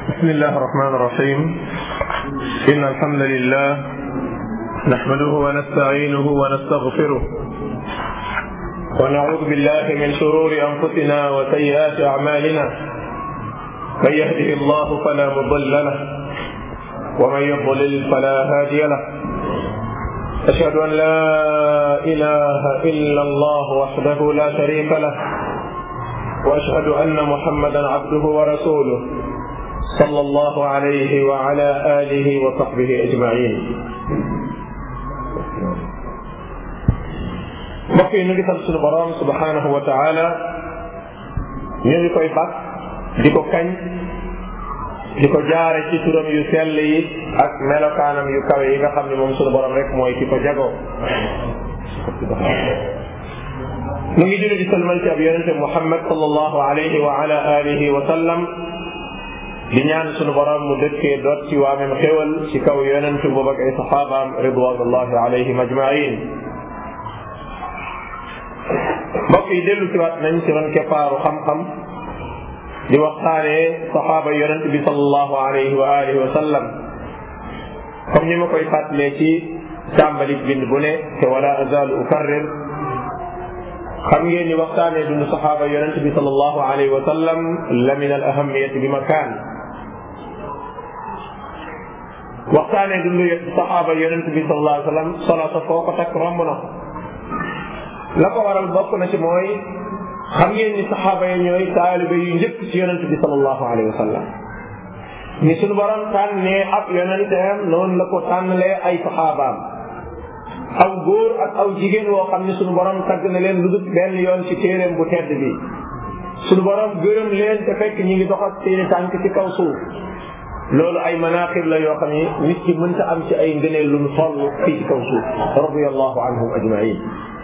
بسم الله الرحمن الرحيم إن الحمد لله نحمده ونستعينه ونستغفره ونعوذ بالله من شرور أنفسنا وسيئات أعمالنا من يهده الله فلا مضل له ومن يضلل فلا هادي له أشهد أن لا إله إلا الله وحده لا شريك له وأشهد أن محمدا عبده ورسوله صلى الله عليه وعلى آله وصحبه أجمعين mbokk yi ñu ngi sant suñu borom subhanahu wa taala ñu ngi koy bàkk di ko kañ di ko jaare ci turam yu sell yi ak melokaanam yu kawe yi nga xam ne moom suñu borom rek mooy ki ko jagoo mu ngi julli di salmal ci ab yonente Muhammad sallallahu alayhi wa ala alihi wa sallam di ñaan suñu borom mu dëkkee doot ci waamem xéwal ci kaw yonente boobu ak ay saxaabaam ridwanullahi alayhim ajmain mbokk yi dellu si waat nañ ci ron keppaaru xam-xam di waxtaanee saxaaba yonent bi sallallahu alayhi wa alihi wa sallam comme ni ma koy fàttalee ci tàmbalik bind bu ne te wala azalu ukarrir xam ngeen ni waxtaanee dund saxaaba yonent bi sallallahu alayhi wa sallam la min al ahamiyati bi makaan waxtaanee dund saxaaba yonent bi sallallahu alayhi wa sallam solo sa foo ko takk romb na la ko waral bokk na ci mooy xam ngeen ni saxaaba yi ñooy taalibe yu njëkk ci yonent bi sallallahu alayhi wa sallam ni suñu borom tànnee ab yonenteem noonu la ko tànnalee ay saxaabaam aw góor ak aw jigéen woo xam ne suñu borom tagg na leen lu dul benn yoon ci téeréem bu tedd bi suñu borom gërëm leen te fekk ñi ngi dox ak seeni tànk ci kaw suuf loolu ay manaqib la yoo xam ne nit ki mënta am ci ay ngëneel lu mu toll fii ci kaw suuf radiyallahu anhum ajmain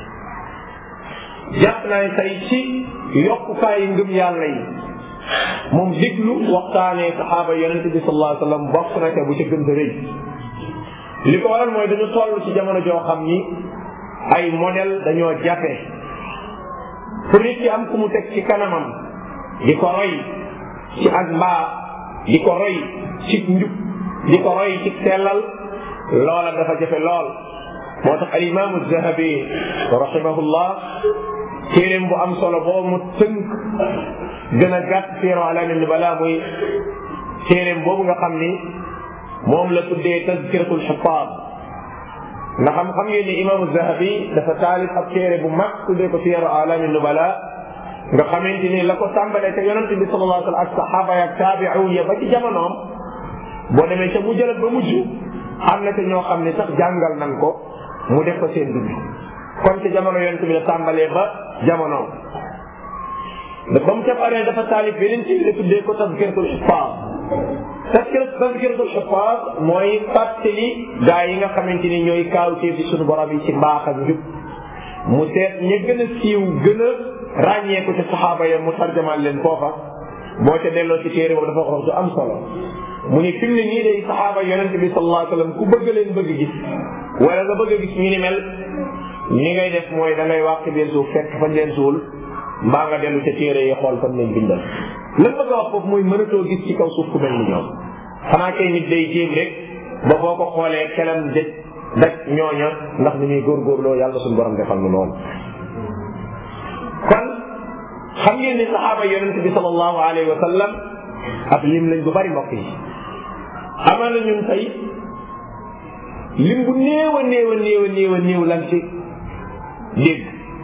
jàpp naa ne tey ci yokkukaay ngëm yàlla yi moom déglu waxtaanee saxaaba yonent bi sallallahu alayhi wa sallam bokk na te bu ca gën a rëy li ko waral mooy dañu toll ci jamono joo xam ni ay modèle dañoo jafe pour nit ki am ku mu teg ci kanamam di ko roy ci ak mbaa di ko roy ci njub di ko roy ci sellal loola dafa jafe lool moo tax al imaamu zahabi rahimahullah téeréem bu am solo boo mu tënk gën a gàtt siiro alaami nubala muy téeréem boobu nga xam ni moom la tuddee tazkiratul xufaad nga xam xam ngeen ni imaamu zahabi dafa taalif ab téere bu mag tuddee ko siiro alaami nubala nga xamante ni la ko tàmbalee te yonente bi sallallahu alayhi wa sallam ak saxaaba ya ak taabi'un ya ba ci jamonoom boo demee ca mu jëlat ba mujj am na te ñoo xam ne sax jàngal nan ko mu def ko seen dund kon ci jamono yonent bi la tàmbalee ba jamono ba mu ca paree dafa taalif beneen ci la tuddee ko tazkiratul xufaas tazkiratul xufaas mooy fàttali gaa yi nga xamante ni ñooy kaawtee fi suñu borom yi ci mbaax ak njub mu seet ña gën a siiw gën a ràññeeku ci saxaaba ya mu tarjamal leen foofa boo ca delloo ci téere boobu dafa wax du am solo mu ni fi mu ne nii day saxaaba yonent bi sallallahu alayhi wa sallam ku bëgg leen bëgg gis wala nga bëgg a gis ñu ni mel ni ngay def mooy da ngay wàq leen suuf fekk fañ leen suul mbaa nga dellu ca téere yi xool fan lañ bindal lan bëgg a wax foofu mooy mënatoo gis ci kaw suuf ku mel ni ñoom xanaa kay nit day jéem rek ba boo ko xoolee kelam dëj daj ñooña ndax ni ñuy góorgóorloo yàlla suñu borom defal nu lool kon xam ngeen ni saxaaba yonent bi sallallahu alayhi wa sallam ab lim lañ bu bari mbokk yi amaana ñun tey lim bu néew a néew a néew a néew a néew lan ci dégg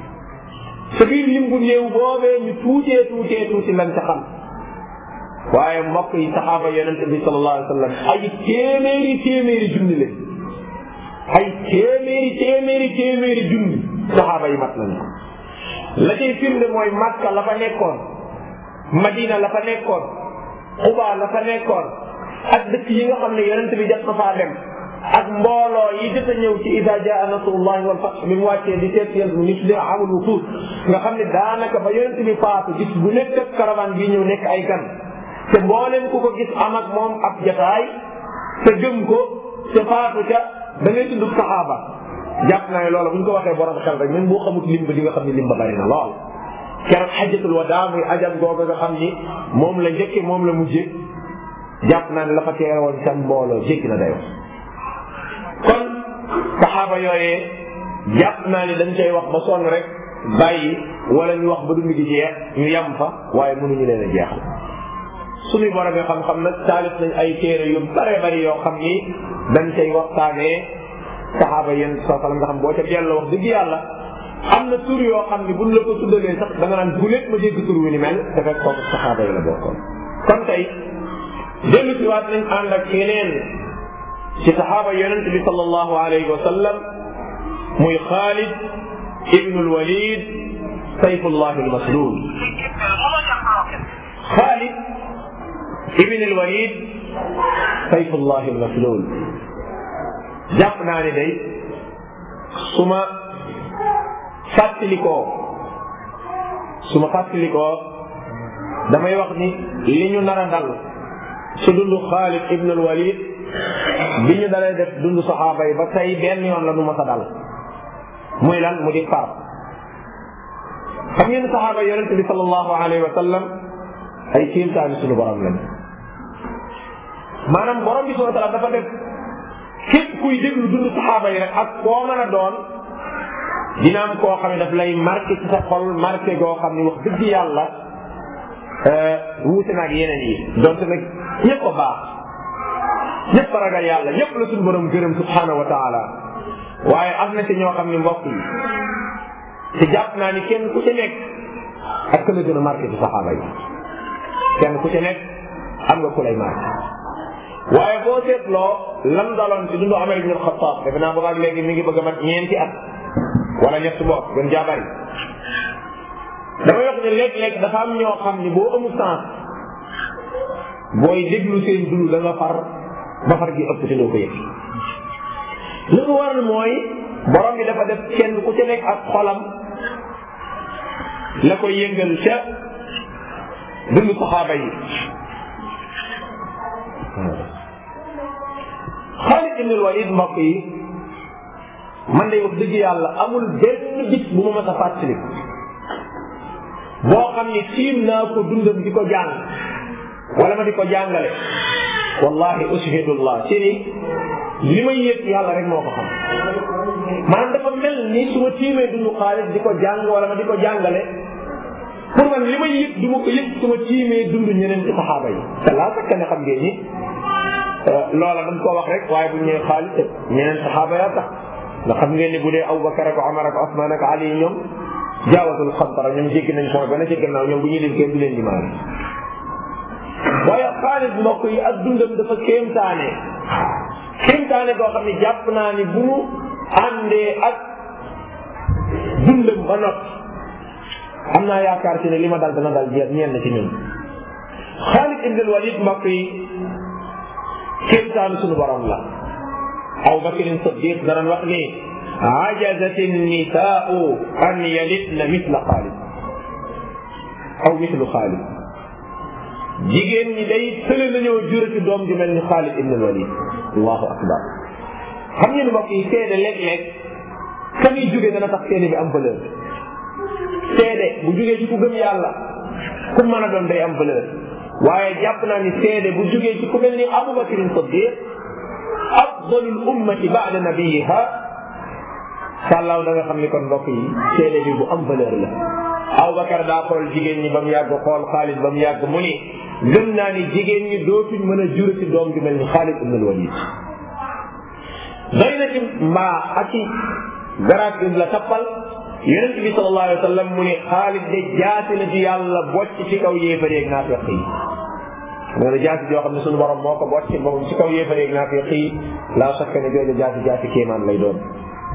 sa biir lim bu néew boobee ñu tuutee tuutee tuuti lan ca xam waaye mbokk yi saxaaba yonent bi sallallahu alayhi wa sallam ay téeméeri téeméeri junni leen ay téeméeri téeméeri téeméeri junni saxaaba yi mat nañu la cay firnde mooy Makka la fa nekkoon Madina la fa nekkoon Quba la fa nekkoon ak dëkk yi nga xam ne yonent bi jot na faa dem ak mbooloo yi jot a ñëw ci ida jaa nasrullahi wal fath bi mu wàccee di teet yent ni tuddee amul wutuut nga xam ne daanaka ba yonent bi faatu gis bu nekk ak caravane bi ñëw nekk ay gan te mbooleem ku ko gis am ak moom ab jataay te gëm ko te faatu ca da ngay tudd saxaaba jàpp naa ne loola bu ñu ko waxee borom xel rek même boo xamut lim ba di nga xam ne lim ba bari na lool keroog xajatul wadaa muy ajam googu nga xam ni moom la njëkke moom la mujje jàpp naa ne la fa teewoon ca mbooloo jéggi na dayoo kon saxaaba yooyee jàpp naa ni dañ koy wax ba sonn rek bàyyi wala ñu wax ba dund gi jeex ñu yam fa waaye mënuñu leen a jeexal suñuy borom yi xam-xam nag taalif nañ ay téere yu bare bari yoo xam ni dañ cay waxtaanee saxaaba yéen soo salam nga xam boo ca delloo wax dëgg yàlla am na tur yoo xam ni buñ la ko tuddalee sax da nga naan bu lépp ma dégg tur wi ni mel te fekk kooku saxaaba yi la bokkoon kon tey dellu si waat nañ ànd ak yeneen ci saxaaba yonent bi sallallahu alayhi wa sallam muy Xaalid ibnu lwalid sayfullah almaslul Xaalid ibnu lwalid sayfullah almaslul jàpp naa ni day su ma fàttalikoo su ma fàttalikoo damay wax ni li ñu nar a dal ci dundu Xaalid ibnu lwalid bi ñu dalee def dundu saxaaba yi ba tey benn yoon la nu ma sa dal muy lan mu di far xam ngeen saxaaba yonente bi sallallahu alayhi wa sallam ay kéemtaani suñu borom lañ maanaam borom bi subhanahu wa taala dafa def képp kuy déglu dund saxaaba yi rek ak koo mën a doon dina am koo xam ne daf lay marqué ci sa xol marqué goo xam ne wax dëgg yàlla wuute naag yeneen yi donte nag ñëpp a baax ñëpp a ragal yàlla ñëpp la suñu borom gërëm subhanahu wa taala waaye am na ci ñoo xam ne mbokk yi te jàpp naa ni kenn ku ci nekk ak ka la gën a marqué ci saxaaba yi kenn ku ci nekk am nga ku lay marqué waaye boo seetloo lam daloon ci dundu Umar ibn al-Khattab defe naa boobaag léegi mi ngi bëgg a mat ñeenti at wala ñett bopp gën jaabari damay wax ne léeg-léeg dafa am ñoo xam ni boo amul sens booy déglu seen dund da nga far ba far gi ëpp te doo ko yëg li ko waral mooy borom bi dafa def kenn ku ci nekk ak xolam la koy yëngal ca dund saxaaba yi Xaalid ibn Walid mbokk yi man day wax dëgg yàlla amul benn bis bu ma mës a fàttali boo xam ni tiim naa ko dundam di ko jàng wala ma di ko jàngale wallahi ushhidullah ci ni li may yëg yàlla rek moo ko xam maanaam dafa mel ni su ma tiimee dundu Xaalid di ko jàng wala ma di ko jàngale pour man li may yëg du ma ko yëg su ma tiimee dund ñeneen ci saxaaba yi te laa sakka ne xam ngeen ni loola dañ koo wax rek waaye bu ñëwee Xaalid ñeneen saxaaba yaa tax ndax xam ngeen ni bu dee Abubakar ak Omar ak Osman ak Ali ñoom jaawatul xantara ñoom jéggi nañ point ba na ci gannaaw ñoom bu ñuy lim kenn du leen limaale waaye Xaalid mbokk yi ak dundam dafa kéemtaane kéemtaane goo xam ne jàpp naa ni bu mu àndee ak dundam ba noppi am naa yaakaar ci ne li ma dal dana dal jeex ñenn ci ñun Xaalid ibn al-Walid mbokk yi kéemtaanu suñu borom la Abu Bakr Siddiq danañ wax ni ajazat an-nisaa'u an yalitna mithla Xaalid aw mithlu Xaalid jigéen ñi day tële nañoo jurati doom ju mel ni Xaalid ibn al-Walid allahu akbar xam ngeen mbokk yi seede léeg-léeg ka muy jóge dana tax seede bi am valeur seede bu jógee ci ku gëm yàlla ku mën a doon day am valeur waaye jàpp naa ni seede bu jógee ci ku mel ni Abu Bakr Siddiq afdalul ummati ba'da nabiyiha sàllaaw da nga xam ni kon mbokk yi seede bi bu am valeur la Abubakar daa xool jigéen ñi ba mu yàgg xool Xaalid ba mu yàgg mu ni gëm naa ni jigéen ñi dootuñ mën a jur ci doom ju mel ni Xaalid ibn al-Walid doy na ci mbaa ak ci garaat bi la tappal yonent bi sallallahu alayhi wa sallam mu ni Xaalid de jaasi la ci yàlla bocc ci kaw yéefareeg naafiq yi nee na jaasi joo xam ne suñu borom moo ko bocc boppam ci kaw yéefareeg naafiq yi laa sakka ne jooju jaasi jaasi kéemaan lay doon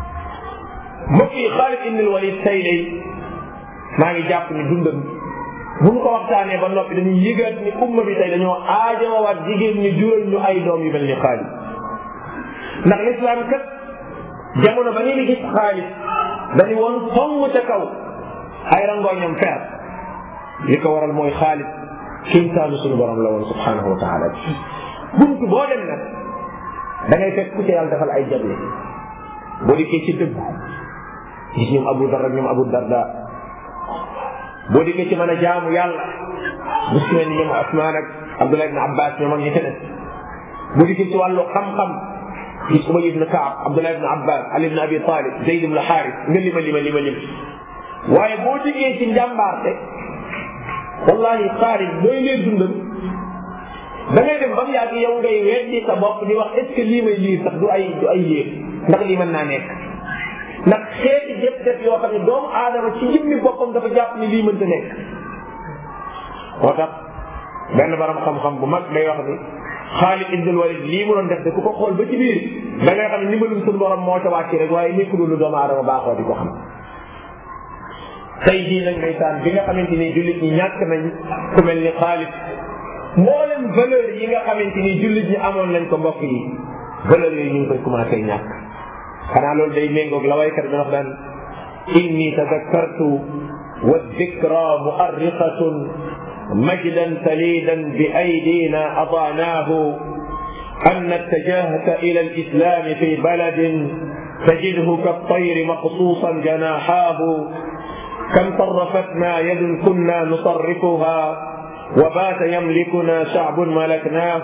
mbokk yi Xaalid ibn al-Walid tey day maa ngi jàpp ni dundam bu ñu ko waxtaanee ba noppi dañuy yëgaat ni umma bi tey dañoo aajowaat jigéen ñi jural ñu ay doom yu mel ni Xaalid ndax lislaam kat jamono ba ngeen di gis Xaalid dañu woon song ca kaw ay rangooñam fer li ko waral mooy Xaalid kéemtaanu suñu borom la woon subhanahu wa taala buntu boo dem nag da ngay fekk ku ca yàlla defal ay jagle boo dikkee ci dëgg gis ñoom Abu Dar ak ñoom Abu Darda boo dikkee ci mën a jaamu yàlla gis ngeen ni ñoom Asmaan ak Abdullah ibn Abbas ñoom ak ñi ca des bu dikkee ci wàllu xam-xam gis Ubay ibn Kaab Abdullah ibn Abbas Ali ibn Abi Talib Zayd ibn Xaaris nga lima lima lima lim waaye boo dikkee ci njàmbaarte wallahi Xaalid booy lee dundam da ngay dem ba mu yàgg yow ngay weddi sa bopp di wax est ce que lii may lii sax du ay du ay yéen ndax lii mën naa nekk ndax xeeti jëf def yoo xam ne doomu aadama ci jëmmi boppam dafa jàpp ni lii mënta nekk moo tax benn borom xam-xam bu mag day wax ni Xaalid ibn Walid lii mu doon def de ku ko xool ba ci biir da ngay xam ne ndimbalum suñu borom moo ca wàcc rek waaye nekkul lu doomu aadama baaxoo di ko xam tey jii nag ndeysaan bi nga xamante ni jullit ñi ñàkk nañ ku mel ni Xaalid mboolem valeur yi nga xamante ni jullit ñi amoon nañ ko mbokk yi valeur yooyu ñu ngi koy commencé ñàkk xanaa loolu day méngoog la waykat bi wax daan inni tadakkartu wa dikra muarriqatun majdan salidan bi aydina adaanahu أن اتجهت إلى الإسلام في بلد تجده كالطير مقصوصا جناحاه كم صرفتنا يد كنا نصرفها وبات يملكنا شعب ملكناه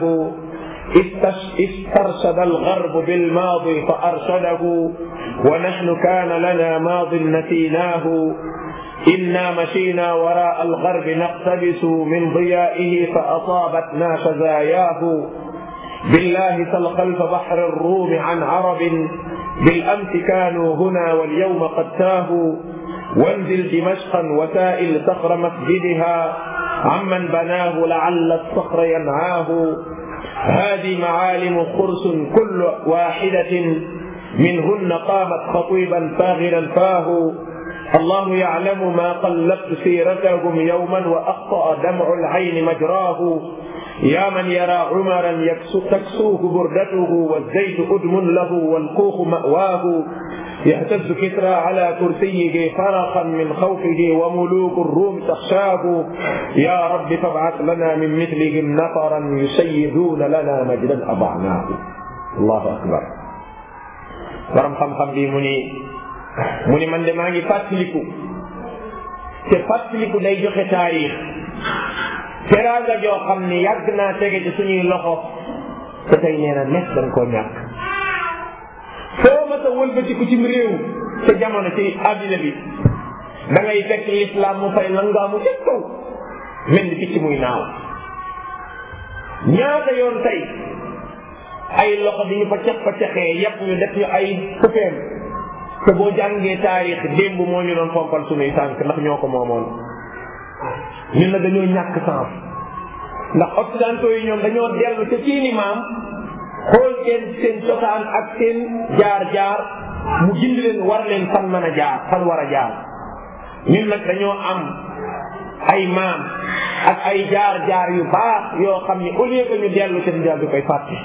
استرشد الغرب بالماضي فأرشده ونحن كان لنا ماض نسيناه إنا مشينا وراء الغرب نقتبس من ضيائه فأصابتنا خزاياه بالله سل خلف بحر الروم عن عرب بالأمس كانوا هنا واليوم قد تاهوا وانزل دمشقا وسائل صخر مسجدها عمن بناه لعل الصخر ينعاه هذه معالم خرس كل واحدة منهن قامت خطيبا فاغرا فاه الله يعلم ما قلبت سيرتهم يوما وأخطأ دمع العين مجراه يا من يرى عمرا تكسوه بردته والزيت أدم له والكوخ مأواه يهتز كسرى على كرسيه فرقا من خوفه وملوك الروم تخشاه يا رب فابعث لنا من مثلهم نفرا يسيدون لنا مجدا أضعناه الله أكبر borom xam-xam bi mu ni mu ni man de maa ngi fàttaliku te fàttaliku day joxe taarix teraanga joo xam ni yàgg naa tege ci suñuy loxo te tey nee na nekk dañ koo ñàkk foo ma sa wëlbatiku cim réew ca jamono ci àddina bi da ngay fekk lislaam mu fay langaamu ca kaw mel ni picc muy naaw ñaata yoon tey ay loxo di ñu fa cax fa caxee yàpp ñu def ñu ay fufeem te boo jàngee taarix démb moo ñu doon fompal suñuy tànk ndax ñoo ko moomoon ñun na dañoo ñàkk sens ndax occidentaux yi ñoom dañoo dellu ca seeni maam xool seen seen cosaan ak seen jaar-jaar mu gindi leen war leen fan mën a jaar fan war a jaar ñun nag dañoo am ay maam ak ay jaar-jaar yu baax yoo xam ni au lieu que ñu dellu ca jaar bi koy fàtte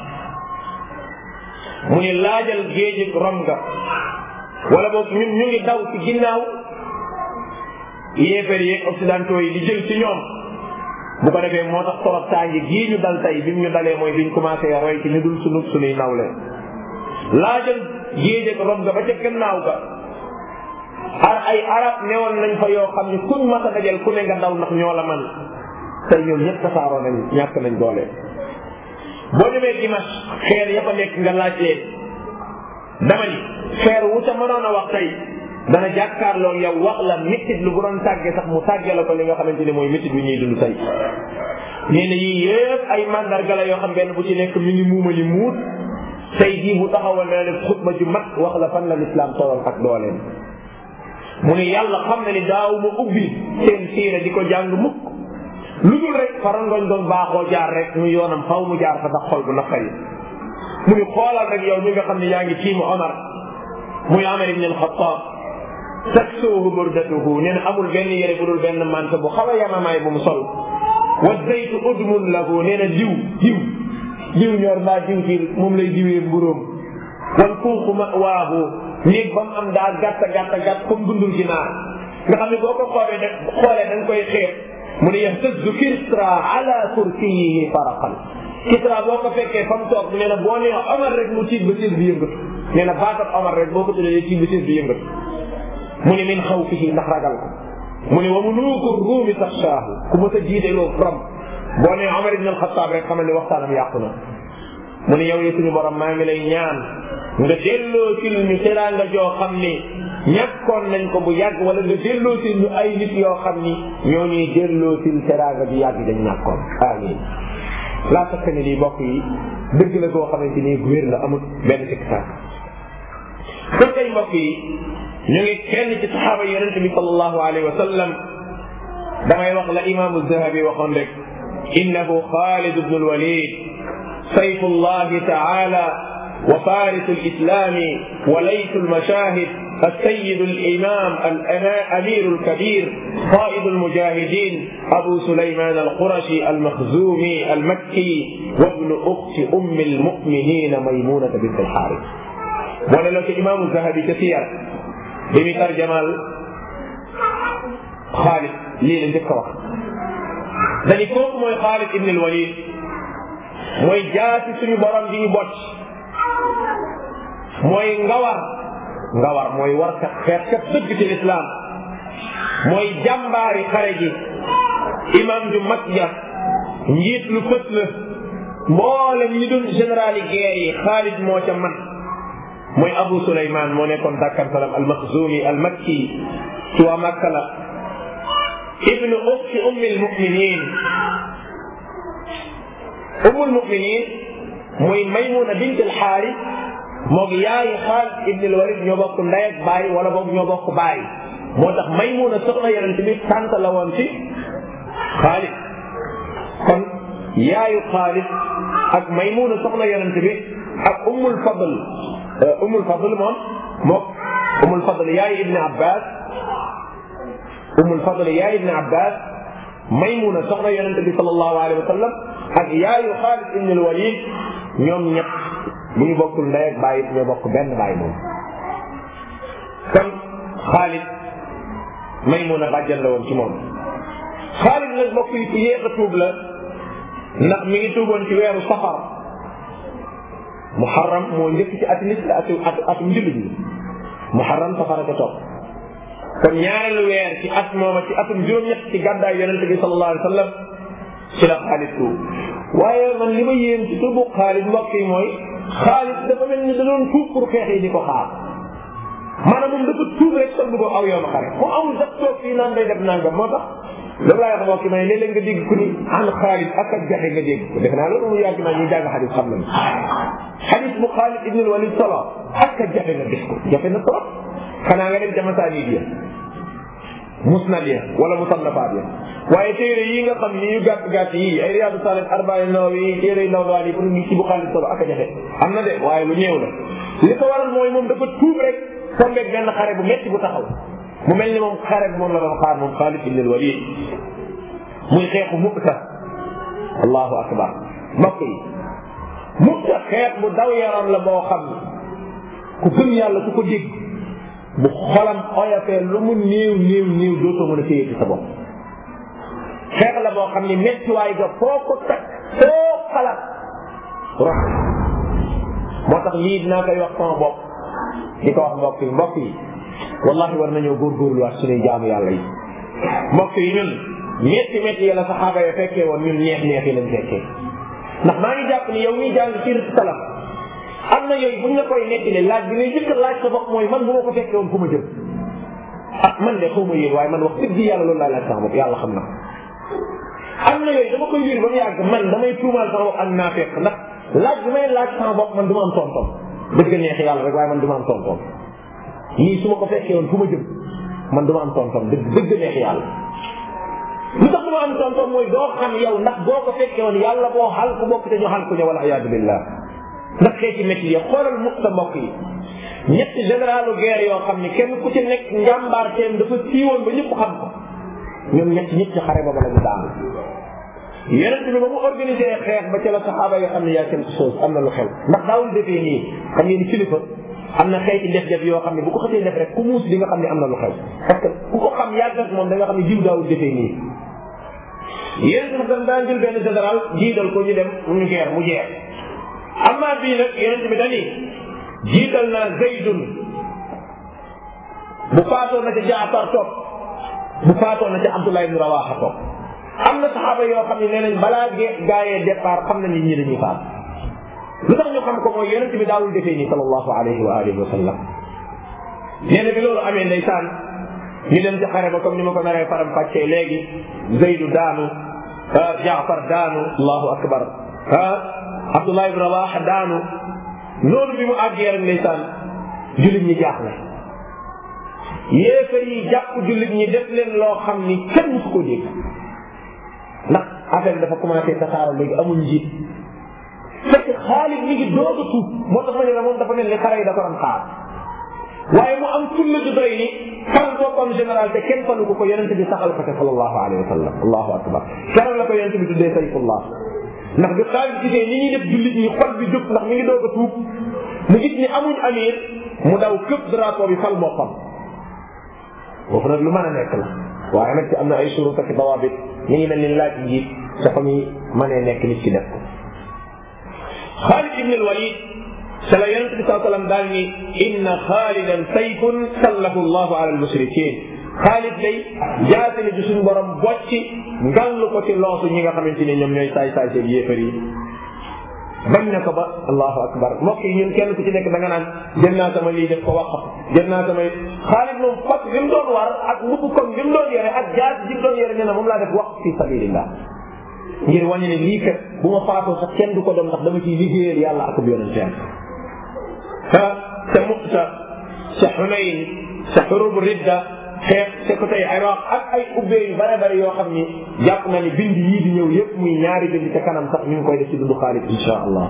mu ni laajal géejug rom nga wala boog ñun ñu ngi daw ci ginnaaw yéefar yeeg occidentaux yi di jël ci ñoom bu ko defee moo tax torop tàngi gii ñu dal tey bi mu ñu dalee mooy biñ commencé roy ci ñu dul sunub sunuy nawle laajal géej ak rom ga ba ca gannaaw ga ar ay arab newoon nañ fa yoo xam ni kuñ mas a dajal ku ne nga daw ndax ñoo la man tey ñoom ñëpp tasaaroo nañ ñàkk nañ doole boo demee Dimash xeer ya fa nekk nga laaj leen dama ni xeer wu ca mënoon a wax tey dana jàkkaarloo yow wax la métit lu bu doon tàggee sax mu tàggee la ko li nga xamante ni mooy métit bi ñuy dund tey nee na yii yëpp ay mandarga la yoo xam benn bu ci nekk mi ngi muumali muut tey jii bu taxawal na ne xutba ju mat wax la fan la lislaam tolloon ak dooleem mu ne yàlla xam na ni daaw ma ubbi seen siira di ko jàng mukk lu dul rek farangoñ doon baaxoo jaar rek mu yoonam faw mu jaar fa ndax xol bu naqari mu ni xoolal rek yow mi nga xam ne yaa ngi tiimu Omar muy Omar ibn al-Khattab taksuuhu burdatuhu nee na amul benn yére bu dul benn mante bu xaw a yamamaay bu mu sol wa zaytu udmun lahu nee na diw diw diw ñor mbaa diw ci moom lay diwee mburóom wal kuuxu ma waahu néeg ba mu am daal gàtta gàtta gàtt comme dundul ginaar nga xam ne boo ko xoolee def xoolee da nga koy xeeb mu ne yahtazzu kisra ala kursiyihi faraqan kisra boo ko fekkee fa mu toog nee na boo nee Omar rek mu tiit ba tiit bi yëngatu nee na baatat Omar rek boo ko tuddee tiit ba tiit bi yëngatu mu ne min xawfihi ndax ragal ko mu ne wa muluku ruumi taxshaahu ku mës a jiite loo rom boo nee Omar ibn al-Khattab rek xamal ni waxtaanam yàqu na mu ne yow yi suñu borom maa ngi lay ñaan nga delloo ci ñu teraanga joo xam ni ñàkkoon nañ ko bu yàgg wala nga delloo ci ñu ay nit yoo xam ni ñoo ñuy delloo ci teraanga bi yàgg dañ ñàkkoon amin laa takk ne lii bokk yi dëgg la goo xamante ni wér la amul benn tiktak kon tey mbokk yi ñu ngi kenn ci saxaaba yonente bi sallallahu alayhi wa sallam damay wax la imaamu Zahabi waxoon rek innahu Xaalid ibnu al-Walid sayfu llahi taala wa farisu al-islami wa laysu al-mashahid السيد الإمام الأمير الكبير قائد المجاهدين أبو سليمان القرشي المخزومي المكي وابن أخت أم المؤمنين ميمونة بنت الحارث ولا لك إمام الذهبي كثير بمي ترجمال خالد lii la njëkk a wax dañu kooku mooy Xaalid ibn al-Walid mooy jaasi suñu borom di ñu bocc mooy ngawar ngawar mooy war kat xeex kat dëgg ci lislaam mooy jàmbaari xare gi imam ju mag ja njiit lu fët la mboolem ñi doon général yi guerre yi Xaalid moo ca man mooy Abu Suleymaan moo nekkoon dakkantalam al-Maxzumi al-Makki ci waa Makka la ibnu uxti ummi almuminin ummu almuminin muy maymuna bint alxaaris moog yaayi Xaalid ibn alwalid ñoo bokk ndey ak baay wala boog ñoo bokk baay moo tax maymuna soxna yonent bi tànt la woon ci Xaalid kon yaayu Xaalid ak maymuna soxna yonent bi ak ummul fadl ummul fadl moom moog ummul fadl yaayi ibn abbas umul fadl yaay ibn abbas maymuna soxna yonente bi sallallahu alayhi wa sallam ak yaayu xaalid ibn alwalid ñoom ñett bu ñu bokkul ndey ak bàyyi ñoo bokk benn bàyyi moom kon xaalid maymuna bàjjan la woon ci moom xaalid nag bokk yi ci yéex a tuub la ndax mi ngi tuuboon ci weeru safar muharram moo njëkk ci ati nit la atu atum jullit ñi muharram safara ca topp kon ñaareelu weer ci at mooma ci atum juróom-ñett ci gàddaay yonente bi sallallahu alayhi wa sallam ci la Xaalid tuub waaye man li ma yéem ci tuubu Xaalid mbokk yi mooy Xaalid dafa mel ni da doon tuub pour xeex yi di ko xaar maanaam moom dafa tuub rek soog ko aw yoonu xare mu amul sax toog fii naan day def nangam moo tax loolu laay wax mbokk yi may léeg-léeg nga dégg ku ni an Xaalid ak ak jaxe nga dégg ko defe naa loolu mu yàgg naa ñuy jàng xadis xam nañu xadis bu Xaalid ibn Walid solo ak ak jafe nga def ko jafe na trop xanaa nga dem jamasaani bi musnad ya wala musannafaat ya waaye téere yi nga xam ni yu gàtt gàtt yi ay riyaadu saalih arbaa nawawi téere ndaw daal yi pour ngi ci bu xaalis solo ak a jafe am na de waaye lu néew la li ko waral mooy moom dafa tuub rek tombeeg benn xare bu metti bu taxaw mu mel ni moom xare bi moom la doon xaar moom Xaalid ibn al-Walid muy xeexu Mu'ta allahu akbar mbokk yi Mu'ta xeex bu daw yaram la boo xam ni ku gëm yàlla ku ko dégg bu xolam oyofee lu mu néew néew néew dootoo mën a téye ci sa bopp xeex la boo xam ni méttiwaay ga foo ko teg foo xalaat rox moo tax lii dinaa koy wax sama bopp di ko wax mbokk yi mbokk yi wallahi war nañoo góorgóorluwaat suñuy jaamu yàlla yi mbokk yi ñun métti métti yi la saxaaba ya fekkee woon ñun neex neex yi lañ fekkee ndax maa ngi jàpp ni yow miy jàng ci salaf am na yooyu buñ la koy nettali laaj bi ngay jëkk laaj sa bopp mooy man bu ma ko fekkee woon fu ma jëm ah man de xaw ma yéen waaye man wax dëgg yàlla loolu laay laaj sama bopp yàlla xam na am na yooyu dama koy liir ba mu yàgg man damay tuumaal sama bopp ak naafeq ndax laaj bi may laaj sama bopp man du ma am tontom dëgg neex yàlla rek waaye man du ma am tontom lii su ma ko fekkee woon fu ma jëm man du ma am tontom dëgg dëgg neex yàlla lu tax du ma am tontom mooy doo xam yow ndax boo ko fekkee woon yàlla boo xal ku bokk te ñu xal ku ñëw wala iyaadu billah ndax xeeti métti yi xoolal mukk sa mbokk yi ñetti généralu guerre yoo xam ni kenn ku ci nekk njàmbaar teem dafa siiwoon ba ñëpp xam ko ñoom ñetti ñëpp ci xare boobu la ñu daanu yonent bi ba mu organisé xeex ba ca la saxaaba yoo xam ne yaa quelque chose am na lu xew ndax daawul defee nii xam ngeen ni kilifa am na xeeti def def yoo xam ne bu ko xasee def rek ku muus di nga xam ne am na lu xew parce que ku ko xam yàgg ak moom da nga xam ne jiw daawul defee nii yonent bi dañ daan jël benn général jiital ko ñu dem ñu guerre mu jeex amma bii nag yonent bi dani jiital naa zaydun bu faatoo na ca jaafar topp bu faatoo na ca abdullah ibn rawaxa topp am na saxaaba yoo xam ne nee nañ balaa gee gaayee départ xam nañ nit ñi dañuy faat lu tax ñu xam ko mooy yonent bi daawul defee nii sallallahu alayhi wa alihi wa sallam nee na bi loolu amee ndeysaan ñu dem ci xare ba comme ni ma ko naree faram fàccee léegi Zaydu daanu Jaafar daanu allahu akbar ah Abdullah ibn Rawaha daanu noonu bi mu àggee rek ndeysaan jullit ñi jaaxle yéefar yi jàpp jullit ñi def leen loo xam ni kenn musu ko dégg ndax affaire dafa commencé tasaaroo léegi amul njiit fekk Xaalid mi ngi doog a tuub moo tax ma ne la moom dafa mel ni xare yi da ko doon xaar waaye mu am fulla ju doy ni fal boppam général te kenn falu ko ko yonente bi saxal ko te sallallahu alayhi wa sallam allahu akbar keroog la ko yonente bi tuddee sayfullah ndax bi Xaalid gisee ni ñuy def jullit ñi xol bi jóg ndax mi ngi doog a tuub mu gis ni amuñ amir mu daw këpp drapeau bi fal boppam foofu nag lu mën a nekk la waaye nag ci am na ay surut ak dawaabit mi ngi mel ni laaj njiit dafa muy mënee nekk nit ci def ko Xaalid ibn al-Walid sa la yonente bi saa sallam daal ni inna xaalidan sayfun sallahu allahu ala almushrikin Xaalid day jaasi ni ci suñu borom bocci ngàll ko ci loosu ñi nga xamante ni ñoom ñooy saay saay seen yéefar yi bañ na ko ba allahu akbar mbokk yi ñun kenn ku ci nekk da nga naan jël naa sama lii def ko wax jël naa sama Xaalid moom fas li mu doon war ak mbubb comme li mu doon yore ak jaas ji mu doon yore nee na moom laa def wax fi sabilillah ngir wàññi ne lii kat bu ma faatoo sax kenn du ko doon ndax dama ciy liggéeyal yàlla ak yonenteem te te Mu'ta sa Xunayn sa xurub ridda xeex sa ko tey Iraq ak ay ubbee yu bare bare yoo xam ni jàpp na ni bind yii di ñëw yépp muy ñaari bind ca kanam sax ñu ngi koy def ci dundu Xaalid insha allah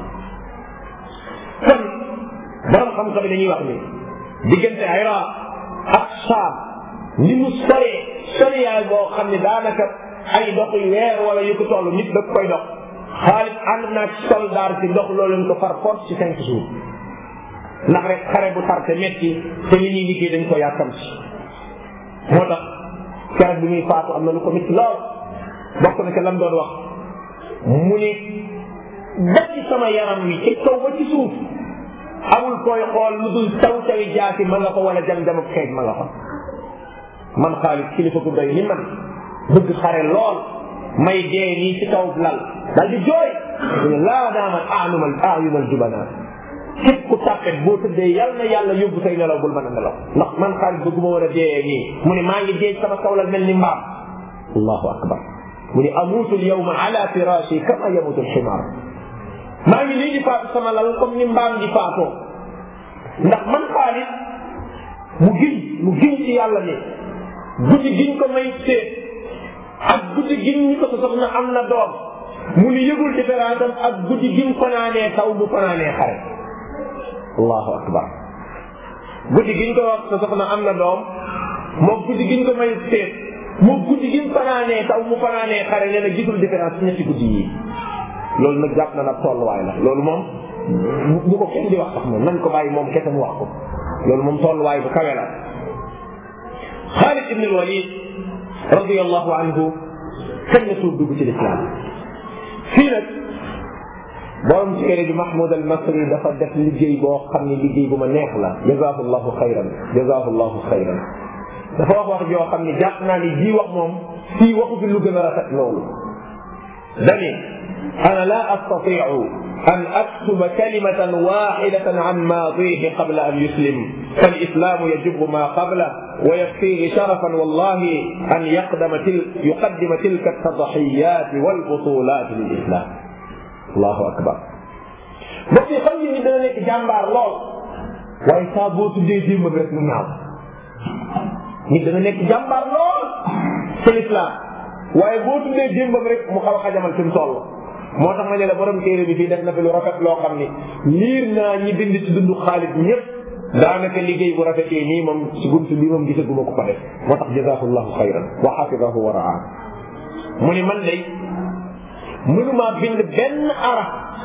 kon borom xam-xam dañuy wax ni diggante Iraq ak Saam ni mu soree soriyaay boo xam ne daanaka ay dox yu weer wala yu ko toll nit da koy dox Xaalid ànd naa ci soldaar ci dox loolu ko far force ci cinq jours ndax rek xare bu tarte metti te li ñuy liggéey dañ ko yàkkam ci moo tax keroog bi muy faatu am na lu ko metti lool bokk na ca lam doon wax mu ni ba ci sama yaram wi ci kaw ba ci suuf amul koy xool lu dul taw tawi jaasi ma nga ko wala jam jamab xeej ma nga fa man Xaalid kilifa gu doy ni man bëgg xare lool may dee nii ci kaw lal dal di jooy laa daamat anumal ayumal jubana képp ku tàppet boo tëddee yal na yàlla yóbbu say nelaw bul mën a nelaw ndax man Xaalid bëgguma war a dee nii mu ne maa ngi dee sama kawlal mel ni mbaam allahu akbar mu ne amuutu alyawma ala firashi kama yamutu alximaar maa ngi nii di faatu sama lal comme ni mbaam di faatoo ndax man Xaalid mu giñ mu giñ ci yàlla ni guddi giñ ko may seet ak guddi giñ ñi ko sa soxna am na doom mu ni yëgul différence am ak guddi giñ fanaanee taw bu fanaanee xare allahu akbar guddi giñ ko wax sa soxna am na doom moom guddi giñ ko may seet moom guddi giñ fanaanee taw mu fanaanee xare nee na gisul différence ci ñetti guddi yi loolu nag jàpp na nag tolluwaay la loolu moom bu ko kenn di wax sax moom nañ ko bàyyi moom kese mu wax ko loolu moom tolluwaay bu kawe la Xaalid ibn al-Walid radiyallahu anhu kañ la tuub dugg ci lislaam fii nag borom ci kër gi Mahmoud al Masri dafa def liggéey boo xam ne liggéey bu ma neex la jazaahu llahu xayran jazaahu llahu xayran dafa wax wax joo xam ne jàpp naa ni ji wax moom fii waxu fi lu gën a rafet loolu dani ana la astatiu an aktuba kalimatan waxidatan an maadihi qabla an yuslim falislamu yajibu ma qabla wa yakfihi sharafan wallahi an yaqdama til yuqaddima tilka altadxiyat walbutulat lilislam allahu akbar mbokk yi xam ngeen ni dana nekk jàmbaar lool waaye saa boo tuddee démb bi rek mu ñaaw nit dana nekk jàmbaar lool ci lislaam waaye boo tuddee démbam rek mu xaw a xajamal fi mu toll moo tax ma ne la borom téere bi fii def na fi lu rafet loo xam ni liir naa ñi bind ci dundu Xaalid ñëpp daanaka liggéey bu rafetee nii moom ci buntu bi moom gisaguma ko ko def moo tax jazaahullahu xayran wa xafidahu wa raa mu ni man day mënumaa bind benn araf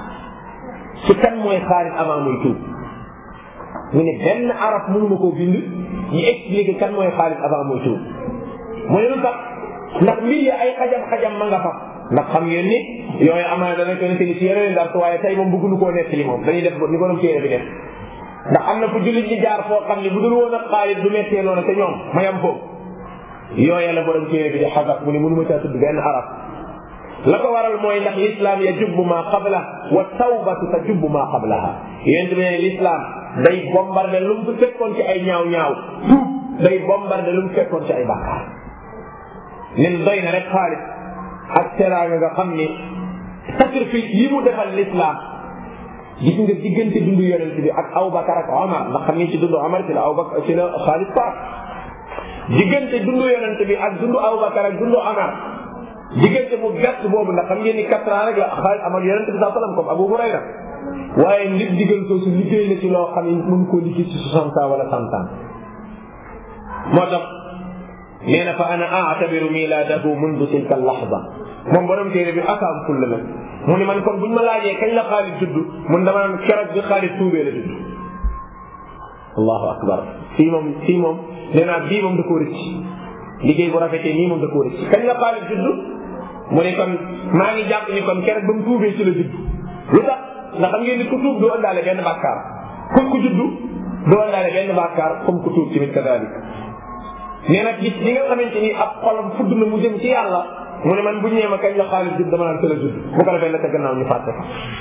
ci kan mooy Xaalid avant muy tuub mu ne benn araf mënuma koo bind ñu expliqué kan mooy Xaalid avant muy tuub mu ne lu tax ndax mbir yi ay xajam-xajam ma nga fa ndax xam ngeen ni yooyu amaana dana ko nettali ci yeneen dar waaye tey moom bëgguñu koo nettali moom dañuy def ni borom téere bi def ndax am na fu jullit ñi jaar foo xam ne bu dul woon ak Xaalid du mettee noonu te ñoom ma yam foofu yooya la borom téere bi di xasab mu ne mënuma caa tudd benn arab la ko waral mooy ndax l'islam ya jubbu maa qabla wa tawbatu ta jubbu maa qablaha yéen bi ne l'islam day bombardé lu mu fekkoon ci ay ñaaw ñaaw tuub day bombardé lu mu fekkoon ci ay bàkkaar nen doy na rek xaalis ak teraanga nga xam ni sacrifice yi mu defal l'islam gis nga diggante dundu yonent bi ak Abubakar ak Omar ndax xam ngeen ci dundu Omar ci la Abubakar ci la xaalis faat diggante dundu yonent bi ak dundu Abubakar ak dundu Omar diggante mu gàtt boobu ndax xam ngeen ni quatre ans rek la xaalis amal yonent bi saa sallam comme Abu Hurayra waaye nit digal soosu liggéey na ci loo xam ne mën koo liggéey ci soixante ans wala cent ans moo tax nee na fa ana aatabiru milaadahu mundu tilka lahza moom borom téere bi akaam fulla la mu ne man kon buñ ma laajee kañ la Xaalid judd mun dama naan keroog bi Xaalid tuubee la judd allahu akbar fii moom fii moom nee naa bii moom da koo rëcc liggéey bu rafetee nii moom da koo rëcc kañ la Xaalid judd mu ne kon maa ngi jàpp ni kon keroog ba mu tuubee ci la judd lu tax ndax xam ngeen ni ku tuub doo ëndaale benn bàkkaar ku ku judd doo ëndaale benn bàkkaar comme ku tuub tamit kadalik nee nag gis li nga xamante ni ab xolam fudd na mu jëm ci yàlla mu ne man bu ñëwee ma kañ la Xaalid judd dama naan tëla judd bu ko defee la ca gannaaw ñu fàtte ko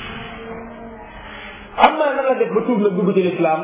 am naa nan la def ba tuub nag dugg ci lislaam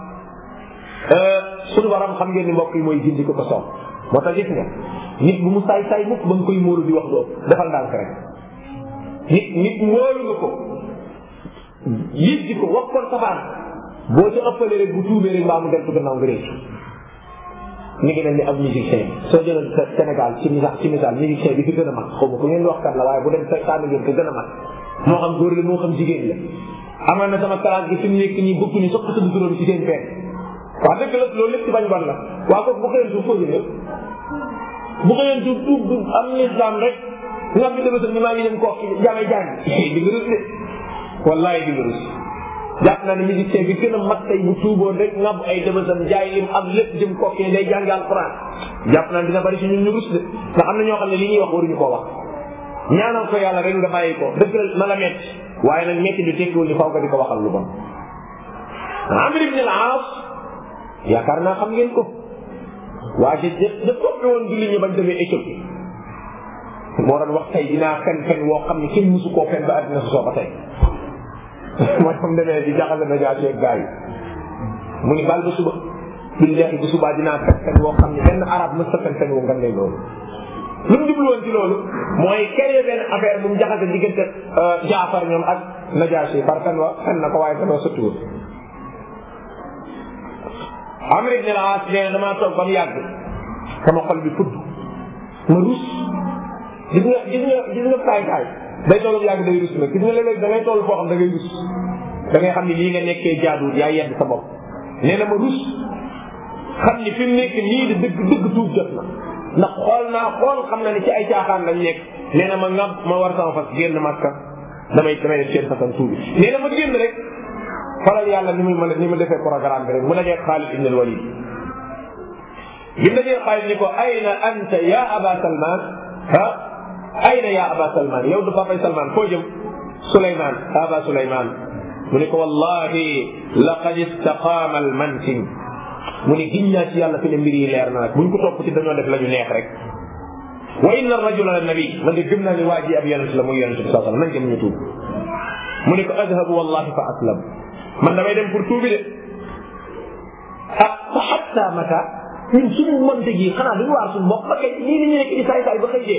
suñu borom xam ngeen ni mbokk yi mooy gindi ko ko soob moo tax gis nga nit bu mu saay saay mukk ba nga koy móolu di wax doo defal ndànk rek nit nit móolu nga ko yit di ko wax kon safaan boo ca ëppalee rek bu tuubee rek mbaa mu deltu gannaaw nga réccu mi ngi mel ni ab musicien soo jëloon Sénégal ci misaal ci misaal musicien bi fi gën a mag xaw ma ku ngeen di wax kat la waaye bu dem tànn ngeen ko gën a mag moo xam góor la moo xam jigéen la amal na sama classe gi fi mu nekk nii bokk ni sopp tudd turam ci seen fenn waa dëgg la loolu lépp ci bañ ban la waa ko bu xëyoon tuub foofu ñëw bu xëyoon tuub tuub du am l'islam rek nga fi dama ni maa ngi dem kooki jaamay jàng di nga rus de wallahi di nga rus jàpp naa ne musicien bi gën a mag tey bu tuuboon rek ngab ay dëbësam jaay lim am lépp jëm kooki day jàngi alquran jàpp naa dina bari si ñun ñu rus de ndax am na ñoo xam ne li ñuy wax waruñu koo wax ñaanal ko yàlla rek nga bàyyi ko dëgg la na la metti waaye nag metti du tekkiwul ni faw nga di ko waxal lu bon Amr ibn al-As yaakaar naa xam ngeen ko waa ji da toppi woon julli ñi bañ demee Éthiopie moo doon wax tey dinaa fen fen woo xam ne kenn musu koo fen ba àddina su soo ba tey mooy comme demee di jaxase na jaa seeg gars yi mu ni bal ba suba billahi bu subaa dinaa fen fen woo xam ne benn arab mës ta fen fen woo nga ne loolu lu mu jublu woon ci loolu mooy créé benn affaire bu mu jaxase diggante Jaafar ñoom ak Najaasi par fen wa fen na ko waaye fen wa sottiwul Amr ibn al-As nee na damaa toog ba mu yàgg sama xol bi fudd ma rus gis nga gis nga gis nga kaay kaay day toll yàgg day rus nag gis nga léeg-léeg da ngay toll foo xam da ngay rus da ngay xam ni lii nga nekkee jaaduwul yaa yedd sa bopp nee na ma rus xam ni fi mu nekk nii di dëgg dëgg tuub jot na ndax xool naa xool xam na ni ci ay caaxaan lañ nekk nee na ma ngab ma war sama fas génn Makka damay damay def seen façon tuubi nee na ma génn rek faral yàlla ni muy mën ni ma defee programme bi rek mu dajee Xaalid ibn al-Walid bi mu dajee Xaalid ni ko ayna anta ya aba Salman ah ayna ya aba Salman yow du papay Salman foo jëm Souleymane aba Souleymane mu ne ko wallahi laqad istaqaama al-mantin mu ne giñ naa ci yàlla fi ne mbir yi leer na nag buñ ko topp ci dañoo def la ñu neex rek wa inna ar-rajula la nabi man de gëm naa ni waa ji ab yonent la muy yonent bi sallallahu alayhi wasallam nañ dem ñu tuub mu ne ko adhabu wallahi fa aslam man damay dem pour tuubi de ah fa hatta mata ñun suñu monte gi xanaa duñu waar suñu bopp ba kay lii ni ñu nekk di saay saay ba xëy dee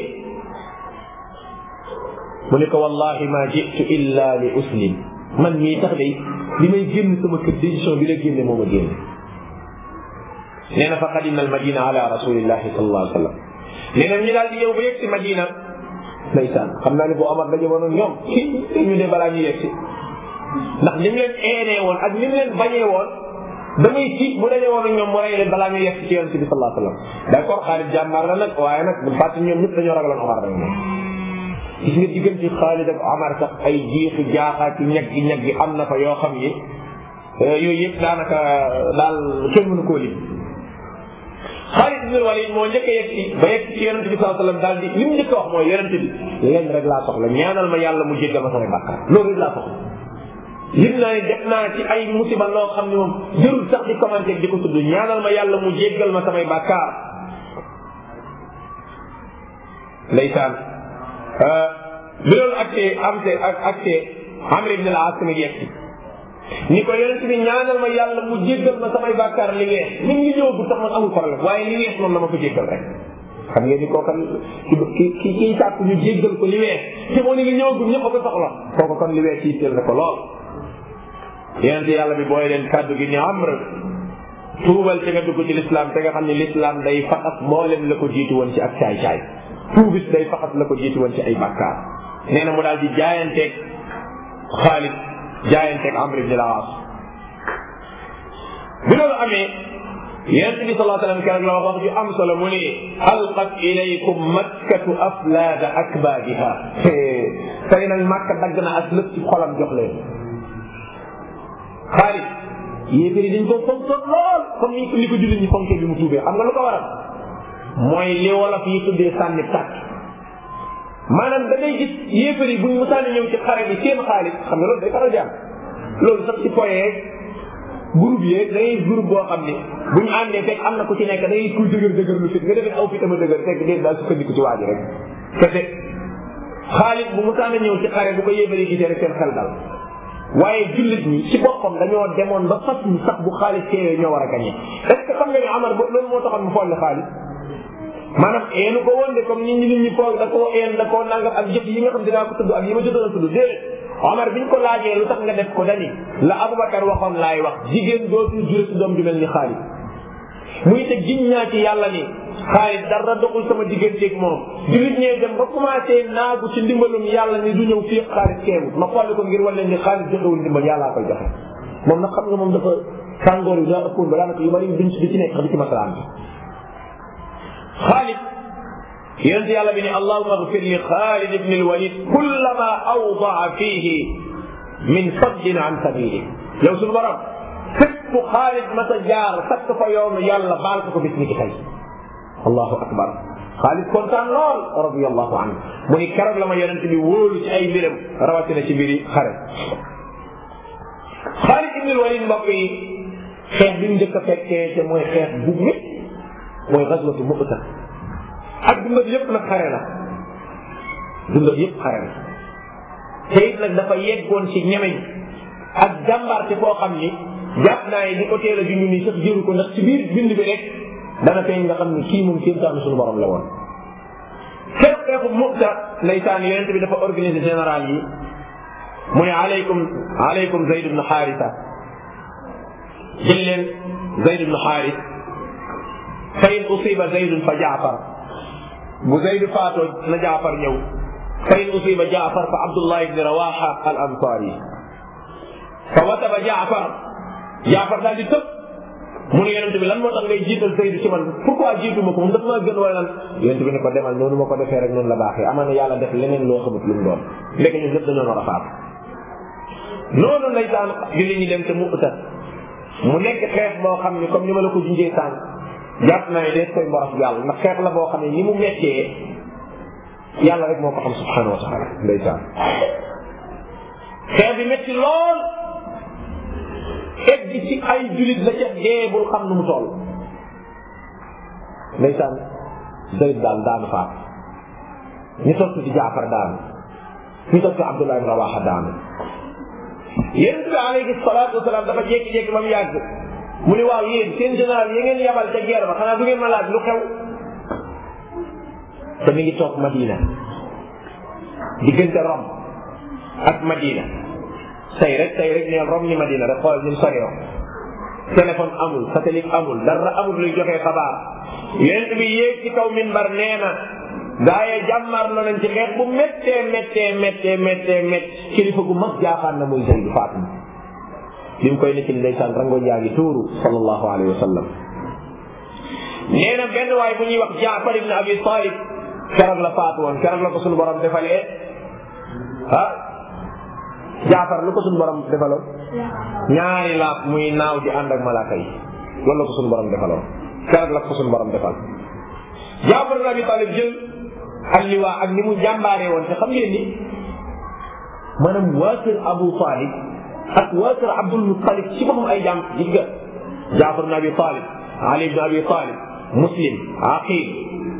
mu ne ko wallahi ma jitu illa li uslim man mii tax de li may génn sama kër décision bi la génne moo ma génne nee na fa qadimna al madina ala rasulillahi sallallahu alayhi wa sallam nee na ñu daal di ñëw ba yegg si madina ndeysaan xam naa ne boo amat daje woon ak ñoom ñu ne balaa ñu yegg si ndax ni mu leen eenee woon ak ni mu leen bañee woon damay tiit bu daje woon ak ñoom mu rey leen balaa ñu yegg ci yonent bi sallallahu alayhi wa sallam d'accord Xaalid jàmbaar la nag waaye nag bu fàtte ñoom ñëpp dañoo ragaloon Omar rek moom gis nga diggante Xaalid ak Omar sax ay jiixi jaaxaati ñag gi ñag gi am na fa yoo xam ni yooyu yëpp daanaka daal kenn mënu koo lim Xaalid ibn Walid moo njëkk a yegg ci ba yegg ci yonent bi sallallahu alayhi wa sallam daal di li mu njëkk a wax mooy yonent bi leen rek laa soxla ñaanal ma yàlla mu jéggal ma samay bàkkaar loolu rek laa soxla yëg naa ne def naa ci ay musiba loo xam ne moom jërul sax di commenté di ko tudd ñaanal ma yàlla mu jéggal ma samay bàkkaar ndeysaan bi loolu accès am te ak accès Amr ibn al-As mi yegg ni ko yonent bi ñaanal ma yàlla mu jéggal ma samay bàkkaar li weex nit ñi ñëw bu sax man amul problème waaye li weex moom na ma ko jéggal rek xam ngeen ni kookan ki ki kii sàkk ñu jéggal ko li weex te moo ni ngi ñëwagum ñëpp a ko soxla kooku kon li weex ci teel na ko lool yonent yàlla bi booy leen kàddu gi ni Amr tuubal te nga dugg ci lislaam te nga xam ne lislaam day faxas mboolem la ko jiitu woon ci ak caay caay tuubit day faxas la ko jiitu woon ci ay bàkkaar nee na mu daal di jaayanteeg Xaalid jaayanteeg Amr ibn al-As bi loolu amee yonent bi sallallahu alayhi wa sallam keroog la wax wax ju am solo mu ni alqat ilaykum makkatu aflaada akbaadiha tey nag màkka dagg na ak lépp ci xolam jox leen Xaalid yéeféri dañ ko fonkoon lool comme ni ko li ko jullit ñi fonkee bi mu tuubee xam nga lu ko waral mooy li wolof yi tuddee sànni tàkk maanaam da ngay gis yéeféri buñ musaani ñëw ci xare bi seen xaalis xam nga loolu day faral di am loolu sax ci poye groupe yeeg da ngay groupe boo xam ni buñ àndee fekk am na ku ci nekk da ngay kuy dëgër dëgër lu fit nga defee aw fitama dëgër fekk dee daal sukkandiku ci waa ji rek kese xaalis bu musaani ñëw ci xare bu ko yéeféri gisee rek seen xel dal waaye jullit ñi ci boppam dañoo demoon ba fas ni sax bu xaalis teewee ñoo war a gañe est ce que xam nga ni Amar loolu moo taxoon mu folli xaalis maanaam eenu ko woon de comme nit ñi nit ñi foog da koo een da koo nangam ak jëf yi nga xam dinaa ko tudd ak yi ma jotoon a tudd déedéet Omar biñ ko laajee lu tax nga def ko dani la Aboubacar waxoon laay wax jigéen dootul jure si doom ju mel ni xaalis muy te giñ naa ci yàlla ni xaalis dara doxul sama digganteeg moom jullit ñee dem ba commencé naagu ci ndimbalum yàlla ni du ñëw fii xaalis keewut ma xolli ko ngir wala ni xaalis joxewul ndimbal yàllaa koy joxe moom nag xam nga moom dafa tàngoor yi daa ëppoon ba daanaka yu bari duñ ci di ci nekk xam ci masalaan bi xaalid yonent yàlla bi ne allahuma agfir li xaalid ibn alwalid kullama awdaa fihi min saddin an sabili yow suñu borom fépp xaalid ma sa jaar sakk fa yoonu yàlla baal ko ko bis ni ki tey allahu akbar xaalid kontaan lool radiallahu anhu mu ni keroog la ma yonent bi wóolu ci ay mbiram rawatina ci mbiri xare xaalid ibn alwalid mbokk yi xeex bi mu njëkk a fekkee te mooy xeex bu métt mooy gaswatu Mu'ta ak dundam yépp nag xare la dundam yépp xare la te it nag dafa yeggoon ci ñemeñ ak jàmbaar ci foo xam ni jàpp naa yi di ko teel a junj nii sax jëru ko ndax ci biir bind bi rek dana feeñ nga xam ni kii moom kéemtaanu suñu borom la woon. xeex xeexu Mu'ta ndeysaan yonent bi dafa organiser général yi mu ne aleykum aleykum Zayd ibn Haarisa jël leen Zayd ibn Haaris fa in usiba zaydun fa jaafar bu zayd faatoo na jaafar ñëw fa in usiba jaafar fa abdullah ibni rawaha al ansari fa wataba jaafar jaafar daal di tëb mu ne yonente bi lan moo tax ngay jiital zayd ci man pourquoi jiitu ma ko moom dafa maa gën wala lan yonente bi ne ko demal noonu ma ko defee rek noonu la baaxee amaana yàlla def leneen loo xamut lu mu doon léegi ñun lépp dañoo war a faatu noonu ndeysaan julli ñi dem te mu uta mu nekk xeex boo xam ni comme ni ma la ko junjee sànq jàpp naa ne dees koy mboros yàlla ndax xeex la boo xam ne ni mu mettee yàlla rek moo ko xam subhanahu wa taala ndeysaan xeex bi metti lool egg ci ay julit la ca dee bul xam nu mu toll ndeysaan Zayd daal daanu faat ñu toog ci Jaafar daanu ñu toog ci Abdullah ibn Rawaha daanu yonent bi alayhi salaatu wasalaam dafa jékki-jékki ba mu yàgg mu ni waaw yéen seen général yi ngeen yabal ca guerre ba xanaa du ngeen ma laaj lu xew te mi ngi toog Madina diggante Rome ak Madina tey rek tey rek neel Rome ni Madina rek xoolal ni mu soree téléphone amul satellite amul dara amul luy joxee xabaar yonent bi yéeg ci kaw minbar nee na gaa yee jàmmar la nañ ci xeex bu méttee méttee méttee méttee mét kilifa gu mag jaaxaan na muy Zayd faatu bi mu koy nekk ni ndeysaan rango yaa ngi tuuru sallallahu alayhi wa sallam nee na benn waay bu ñuy wax Jaafar ibn Abi Talib keroog la faatu woon keroog la ko suñu borom defalee ah Jaafar lu ko suñu borom defaloon ñaari laaf muy naaw di ànd ak malaaka yi loolu la ko suñu borom defaloon keroog la ko suñu borom defal Jaafar ibn Abi Talib jël alliwaa ak ni mu jàmbaaree woon te xam ngeen ni maanaam waa kër Abu Talib ak waa kër Abdul Muttalib ci boppam ay jàmm gis nga Jaafar ibn Abi Talib Ali ibn Abi Talib Muslim Aqil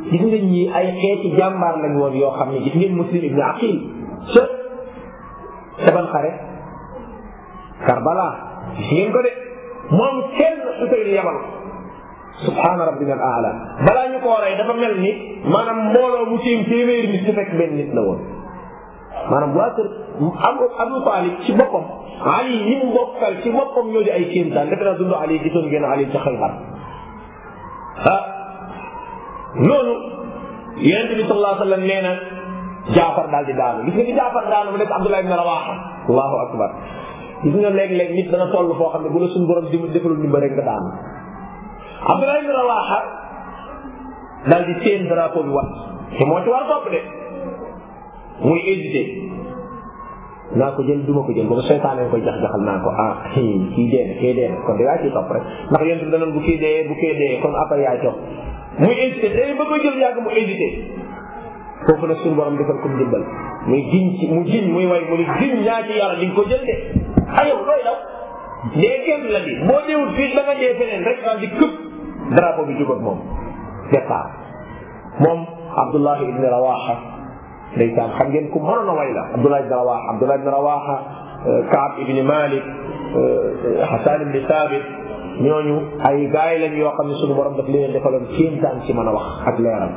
gis nga ñii ay xeeti jàmbaar lañ woon yoo xam ne gis ngeen muslim ibn aqil ca ca ban xare Karbala gis ngeen ko de moom kenn Xuseyn yabal subhaana rabbina al aala balaa ñu ko rey dafa mel ni maanaam mbooloo mu tiim téeméeri nit su fekk benn nit la woon maanaam waa kër Abu Abu Talib ci boppam Ali ñi mu bokkal ci boppam ñoo di ay kéemtaan defe naa dund Ali gisoon ngeen Ali ca Xaybar ah noonu yonent bi sallallahu alayhi wa sallam nee na Jaafar daal di daanu gis nga ni Jaafar daanu mu nekk Abdullah ibn Rawaha allahu akbar gis nga léeg-léeg nit dana toll foo xam ne bu la suñu borom di defalul ni ba rek nga daanu Abdullah ibn Rawaha daal di seen drapeau bi wat te moo ci war topp de muy hésité naa ko jël duma ko jël boobu seytaane koy jax jaxal naa ko ah kii dee na kii dee na kon de yaa ciy topp rek ndax yéen bi danoon bu kii dee bu kii dee kon après yaay topp muy hésité day ba ko jël yàgg mu hésité foofu nag suñu borom defal ko ndimbal muy giñ ci mu giñ muy way mu ni giñ ñaa ci yàlla di nga ko jël de ayow looy daw dee kenn la di boo deewul fii da nga dee feneen rek daal di këpp drapeau bi jugat moom départ moom Abdullah ibn Rawaha ndeysaan xam ngeen ku mënoon a way la Abdullah ibn Rawaha Abdullah ibn Rawaha Kaab ibn Malik Hasan ibn Thabit ñooñu ay gaay lañ yoo xam ne suñu borom daf leen defaloon kéemtaan ci mën a wax ak leeram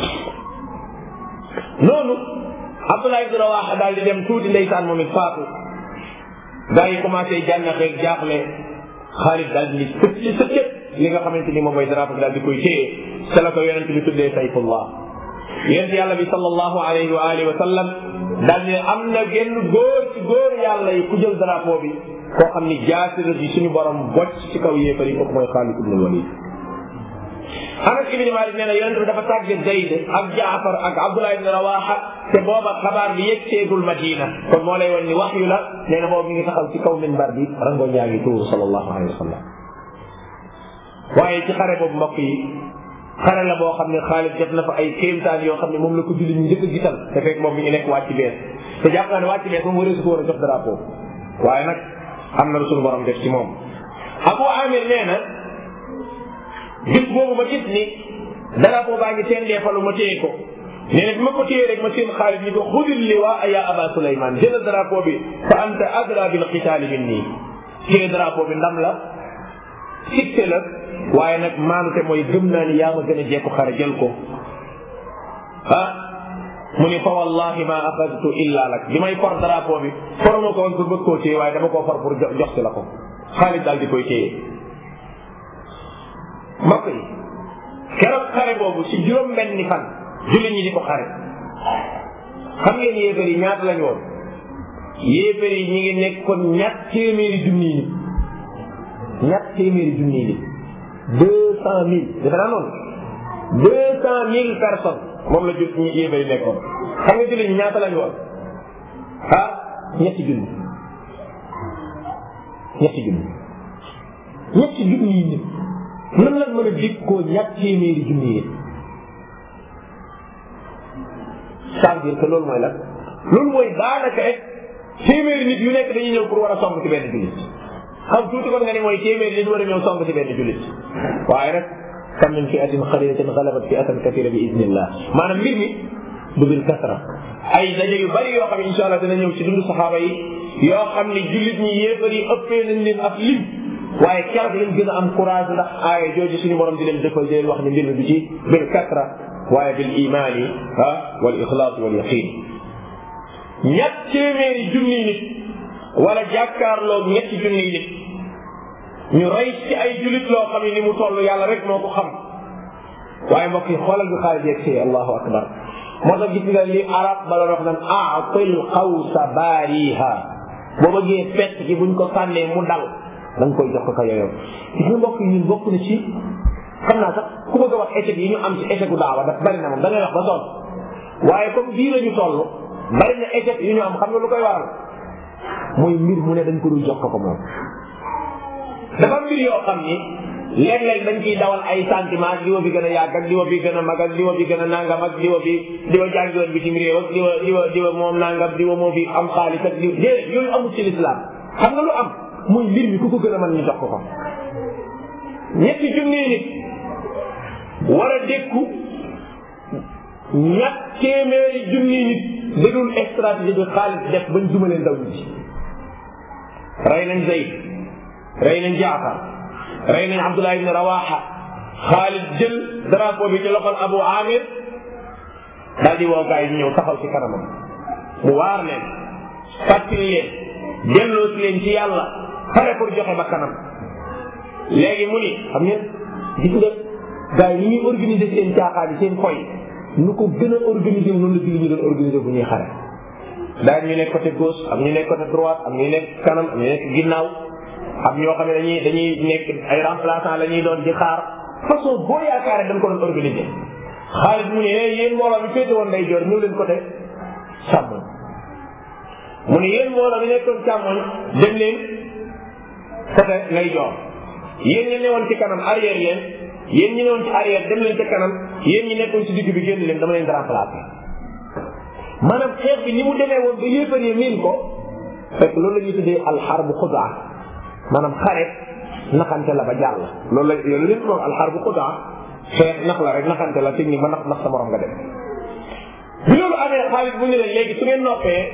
noonu Abdullah ibn Rawaha daal di dem tuuti ndeysaan moom it faatu gaa yi commencé jànnaxeeg jaaxle Xaalid daal di sëcc ci sëccët li nga xamante ni moom mooy drapeau bi daal di koy téye ca la ko yonent bi tuddee sayfullah yonent yàlla bi sallallahu alayhi wa alihi wa sallam daal ne am na genn góor ci góor yàlla yi ku jël drapeau bi koo xam ni jaasi la di suñu borom bocc ci kaw yéefar yi kooku mooy Xaalid ibn Walid Anas ibn Malik nee na yonent bi dafa tàgge Zayd ak Jaafar ak Abdullah ibn Rawaha te booba xabaar bi yegseegul Madina kon moo lay wan ni wax yu la nee na boobu mi ngi taxaw ci kaw minbar bi rango ñaa ngi tuuru sallallahu alayhi wa sallam waaye ci xare boobu mbokk yi xare la boo xam ne Xaalid def na fa ay kéemtaan yoo xam ne moom la ko julli ñu njëkk a gisal te fekk moom mi ngi nekk wàcc bees te jàpp naa ne wàcc bees moom waree su ko war a jox drapeau waaye nag am na lu suñu borom def ci moom Abu Amir nee na gis boobu ma gis ni drapeau baa ngi seen deefalu ma téye ko nee na bi ma ko téye rek ma seen Xaalid ni ko xudil liwaa ya Aba Suleyman jël drapeau bi fa anta adra bil qitaali minni téye drapeau bi ndam la sitte la waaye nag maanute mooy gëm naa ni yaa ma gën a jekku xare jël ko ah mu ni fa wallahi ma axadtu illa lak bi may for drapeau bi foruma ko woon pour bëgg koo téye waaye dama koo for pour jox si la ko Xaalid daal di koy téye mbokk yi keroog xare boobu ci juróom benni fan jullit ñi di ko xare xam ngeen yéefar yi ñaata lañu woon yéefar yi ñi ngi nekkoon ñett téeméeri junni nit ñett téeméeri junni nit deux cent mille defe naa noonu deux cent mille personnes moom la jul ñi yéefar yi nekkoon xam nga jullit ñi ñaata lañu woon ah ñetti junni ñetti junni ñetti junni yi nit nan lañ mën a dékkoo ñett téeméeri junni yi ça veut dire que loolu mooy lan loolu mooy daanaka rek téeméeri nit yu nekk dañuy ñëw pour war a song ci benn jullit xam tuuti kon nga ni mooy téeméeri nit war a ñëw song ci benn jullit waaye nag kam min fi'atin qalilatin ghalabat fi'atan kathira bi idnillah maanaam mbir mi du bil kasra ay daje yu bari yoo xam ne insha allah dina ñëw ci dundu saxaaba yi yoo xam ne jullit ñi yéefar yi ëppee nañ leen ab lim waaye keroog lañ gën a am courage ndax aaya jooju suñu borom di leen defal di leen wax ne mbir mi du ci bil kasra waaye bil imaani ah wal ixlaas wal yaqin ñett téeméeri junni nit wala jàkkaarloog ñetti junni nit ñu rey ci ay julit loo xam ne ni mu toll yàlla rek moo ko xam waaye mbokk yi xoolal bi xaalis yeeg see allahu akbar moo tax gis nga li arab bala wax naan aatil xawsa baariha boo bëggee fett ci buñ ko sànnee mu dal da nga koy jox ko ka yoyow gis nga mbokk yi ñun bokk na ci xam naa sax ku bëgg a wax échec yi ñu am ci échec u daawa daf bari na moom da ngay wax ba sonn waaye comme bii la ñu toll bari na échec yu ñu am xam nga lu koy waral mooy mbir mu ne dañ ko dul jox ko ko moom dafa mbir yoo xam ni léeg-léeg dañ ciy dawal ay sentiment ak diwa bi gën a yàgg ak diwa bi gën a mag ak diwa bi gën a nangam ak diwa bi diwa jàngiwoon bitim réew ak diwa diwa diwa moom nangam diwa moo fi am xaalis ak diwa déedéet yooyu amul ci lislaam xam nga lu am muy mbir mi ku ko gën a mën ñu jox ko ko ñetti junni nit war a dékku ñett téeméeri junni nit déglu stratégie bi Xaalid def bañ dumalee ndaw ñi rey nañ Zayd rey nañ Jaafar rey nañ Abdullah ibn Rawaha Xaalid jël drapeau bi ci loxol Abu Amir daal di woo gars yi ñëw taxaw ci kanamam mu waar leen fàttali leen delloo si leen ci yàlla pare pour joxe ba kanam léegi mu ni xam ngeen gis nga gars yi ni ñuy organiser seen caaxaan yi seen foy nu ko gën a organiser noonu la julli ñu doon organiser bu ñuy xare daañu ñu nekk côté gauche am ñu nekk côté droite am ñu nekk kanam am ñu nekk ginnaaw am ñoo xam ne dañuy dañuy nekk ay remplaçant la ñuy doon di xaar façon boo yaakaaree dañ ko doon organiser xaalis mu ne yéen mbooloo bi féete woon day joor ñëw leen côté càmmoñ mu ne yéen mbooloo bi nekkoon càmmoñ dem leen côté lay joor yéen ñi newoon ci kanam arrière leen yéen ñi newoon ci arrière dem leen ca kanam yéen ñi nekkoon ci digg bi génn leen dama leen di remplacer maanaam xeex bi ni mu demee woon ba yéefaree miin ko fekk loolu la ñuy tuddee alxarbu xudaa maanaam xare naxante la ba jàll loolu la loolu leen moom alxarbu xudaa xeex nax la rek naxante la technique ba nax nax sa morom nga dem bi loolu amee xaalis bu ñu leen léegi su ngeen noppee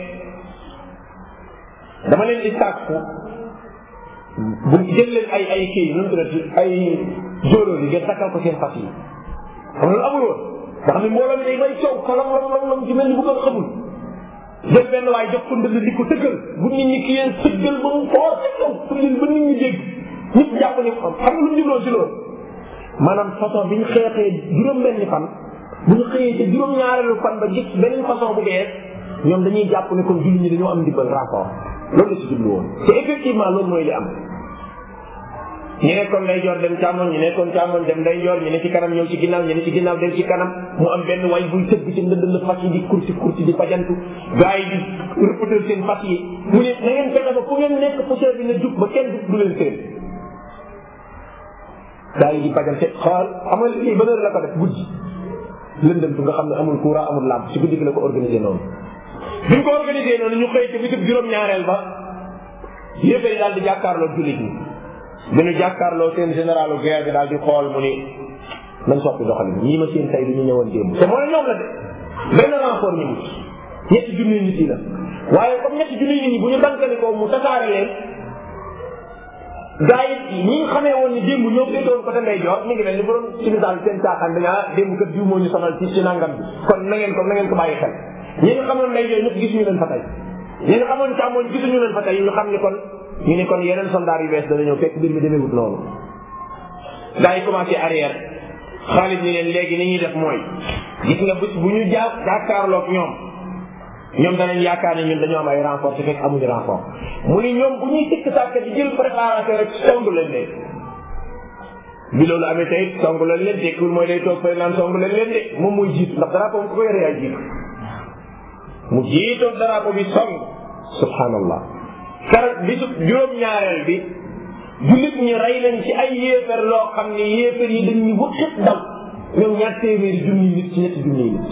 dama leen di sàkku bu jël leen ay ay kii nu mu tuddati ay jóolóor yi ngeen takkal ko seen fas yi xam loolu amul woon nga xam ne mbooloo mi day may coow kalam lam lam lam ci mel ni bu ko xamul jël benn waaye jox ko ndënd di ko tëggal bu nit ñi ki yeen tëggal ba mu foor ca kaw pour leen ba nit ñi dégg ñëpp jàpp ni xam xam nga lu mu jubloo si loolu maanaam façon bi ñu xeexee juróom benni fan bu ñu xëyee ca juróom ñaareelu fan ba gis beneen façon bu bees ñoom dañuy jàpp ne kon julli ñi dañoo am ndimbal rapport loolu la si jublu woon te effectivement loolu mooy li am ñu nekkoon day joor dem càmmoñ ñu nekkoon càmmoñ dem day joor ñu ne ci kanam ñëw ci ginnaaw ñu ne ci ginnaaw dem ci kanam mu am benn way buy tëgg ci ndënd fas yi di kursi kursi di fajantu gars yi di rëppatal seen fas yi mu ne na ngeen fexe ba fu ngeen nekk poussière bi na jug ba kenn du leen seen gars yi di fajante xool xam nga lii ban heure la ko def guddi lëndëm tu nga xam ne amul courant amul lampe ci guddi gi la ko organisé noonu bi ñu ko organisé noonu ñu xëy ci bisub juróom-ñaareel ba yëfee yi daal di jàkkaarloo jullit ñi bi ñu jàkkaarloo seen général guerre bi daal di xool mu ni nañ soppi doxalin ñii ma seen tey du ñu ñëwoon démb te mooy ñoom la de benn renfort ñu wut ñetti junni nit yi la waaye comme ñetti junni nit ñi bu ñu dankalikoo mu tasaare leen gaa yi ñi nga xamee woon ni démb ñoo féetewoon côté ndey joor mi ngi mel ni bu doon ci misaal seen caaxaan dañu ah démb kat diw moo ñu sonal ci ci nangam bi kon na ngeen ko na ngeen ko bàyyi xel ñi nga xamoon ndey joor ñëpp gisuñu leen fa tey ñi nga xamoon càmmoñ gisuñu leen fa tey ñu xam ni kon ñu ne kon yeneen soldat yu bees dana ñëw fekk mbir mi demeewut noonu gaa yi commencé arrière xaalis ni leen léegi ni ñuy def mooy gis nga bés bu ñu jaa jàkkaarloog ñoom ñoom danañ yaakaar ne ñun dañoo am ay renfort te fekk amuñu renfort mu ni ñoom bu ñuy tikk sàkk di jël préparation rek songu leen leen bi loolu amee tey songu leen leen tekkul mooy day toog fay naan songu leen leen de moom mooy jiitu ndax drapeau ko ko yore yaa jiitu mu jiitoo drapeau bi song subhanallah kar bisu juróom-ñaareel bi jullit ñi rey nañ ci ay yéefar loo xam ne yéefar yi dañuy wëqit daw ñoom ñaar téeméeri junni nit ci ñetti junni nit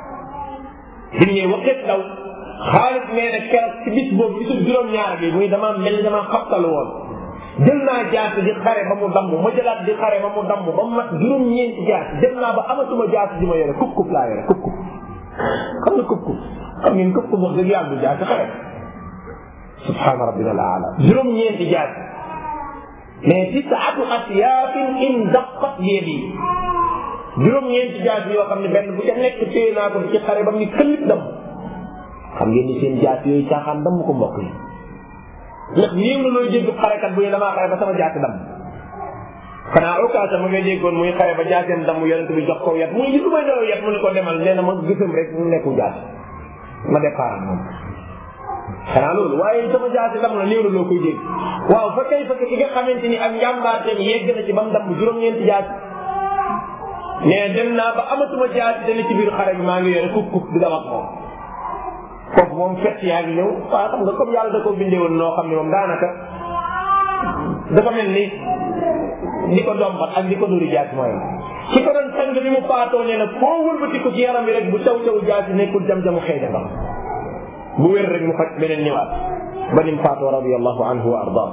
bi ñuy wëqit daw xaalis nee na keroog ci bis boobu bisu juróom-ñaar bi muy dama mel ni dama xabtalu woon jël naa jaasi di xare ba mu damm ma jëlaat di xare ba mu damm ba mu mat juróom-ñeenti jaasi dem naa ba amatuma jaasi ji ma yore kub kub laa yore kub kub xam nga kub kub xam ngeen kub kub wax dëgg yàlla du jaasi xare subhaana rabbina al aala juróom-ñeenti jaas mais tisaatu asyaafin in daqat yedi juróom-ñeenti jaas yoo xam ne benn bu ca nekk téye naa ko ci xare ba mu ni këllit dam xam ngeen ni seen jaas yooyu caaxaan dam ko mbokk yi ndax néew na looy dégg xarekat bu ne damaa xare ba sama jaasi dam xanaa occasion ma nga déggoon muy xare ba jaaseen dam yonent bi jox ko yat muy li lu may nelaw yat mu ne ko demal nee na ma gisam rek mu nekku jaas ma départ moom xanaa loolu waaye sama jaasi dam na néew na loo koy dégg waaw fa kay fa ki nga xamante ni ak njàmbaarteem yegg na ci ba mu damm juróom-ñeenti jaasi mais dem naa ba amatuma jaasi dana ci biir xare bi maa ngi yore kuk kuk di dama ak moom kooku moom fett yaa ngi ñëw waaw xam nga comme yàlla da ko bindee woon noo xam ne moom daanaka dafa mel ni ni ko dombat ak ni ko dóori jaasi mooy ki ko doon sang bi mu faatoo nee na foo wëlbati ko ci yaram bi rek bu caw caw jaasi nekkul jam-jamu xëy na bu wér rek mu faj beneen ñëwaat ba nim faatoo radiallahu anhu wa arda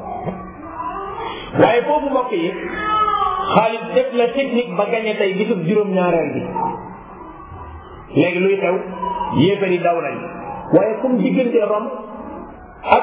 waaye foofu mbokk yi xaalis def la technique ba gañe tey gisub juróom-ñaareel bi léegi luy xew yéefar yi daw nañ waaye comme diggante Rom ak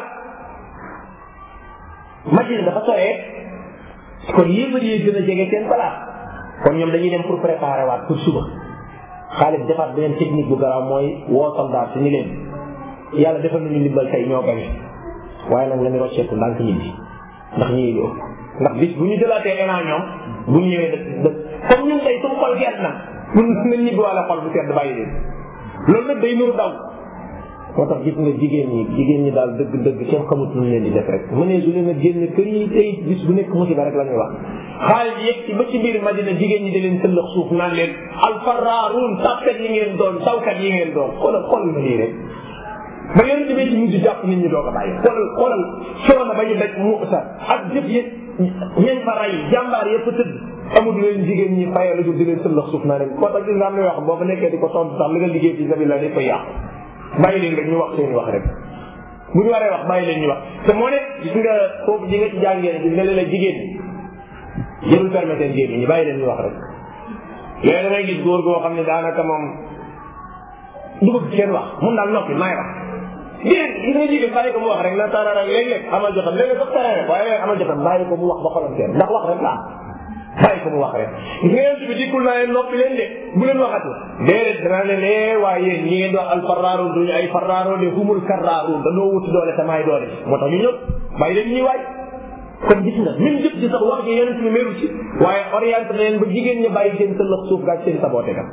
Madina dafa soree kon yéefar yi gën a jege seen place kon ñoom dañuy dem pour préparer waat pour suba Xaalid defaat beneen technique bu garaaw mooy woo soldat si ni leen yàlla defal nañu ndimbal tey ñoo gañe waaye nag lañu rocceeku ndànk ñibbi ndax ñii lu ëpp ndax bis bu ñu jëlaatee élan ñoom bu ñu ñëwee da comme ñun tey suñu xol gert na mun nañ ñibbi wala xol bu sedd bàyyi leen loolu nag day nuru daw moo tax gis nga jigéen ñi jigéen ñi daal dëgg dëgg kenn xamut lu leen di def rek mu ne su leen a génn kër yi tey bis bu nekk musiba rek la ñuy wax xaalis yegg ci ba ci biir Madina jigéen ñi di leen sëllëx suuf naan leen alfaraaruun tàppet yi ngeen doon tawkat yi ngeen doon xoolal xoolal ma lii rek ba yonente bi ci mujj jàpp nit ñi doog a bàyyi xoolal xoolal coono ba ñu daj mu sa ak jëf yi ñañ fa ray jàmbaar yëpp tëdd amul leen jigéen ñi fayal di leen sëllëx suuf naa leen moo tax gis nga am na yoo xam boo fa nekkee di ko tontu sax li nga liggéey fi sabila day koy yàqu bàyyi leen rek ñu wax seen wax rek bu ñu waree wax bàyyi leen ñu wax te moo ne gis nga foofu ji nga ci jàngee gis nga leen la jigéen ñi jërul permettre seen génn ñi bàyyi leen ñu wax rek léegi damay gis góor goo xam ne daanaka moom du bëgg kenn wax mun daal noppi maay wax jigéen gis nga jigéen bàyyi ko mu wax rek na tarara léeg-léeg amal jotam léeg-léeg sax tarara waaye léeg amal jotam bàyyi ko mu wax ba xolam seen ndax wax rek la bàyyi ko mu wax rek gis nga yéen bi dikkul naa leen noppi leen de bu leen waxati déedéet danaa leen ee waaye yéen ñi ngeen di wax al farraaru duñu ay farraaru de humul karraaru dañoo wuti doole te maay doole moo tax ñu ñëw bàyyi leen ñuy waay kon gis nga même jëf ji sax wax ji yeneen ci meru ci waaye orienté na leen ba jigéen ñi bàyyi seen sëllëx suuf gaaj seen saboote kat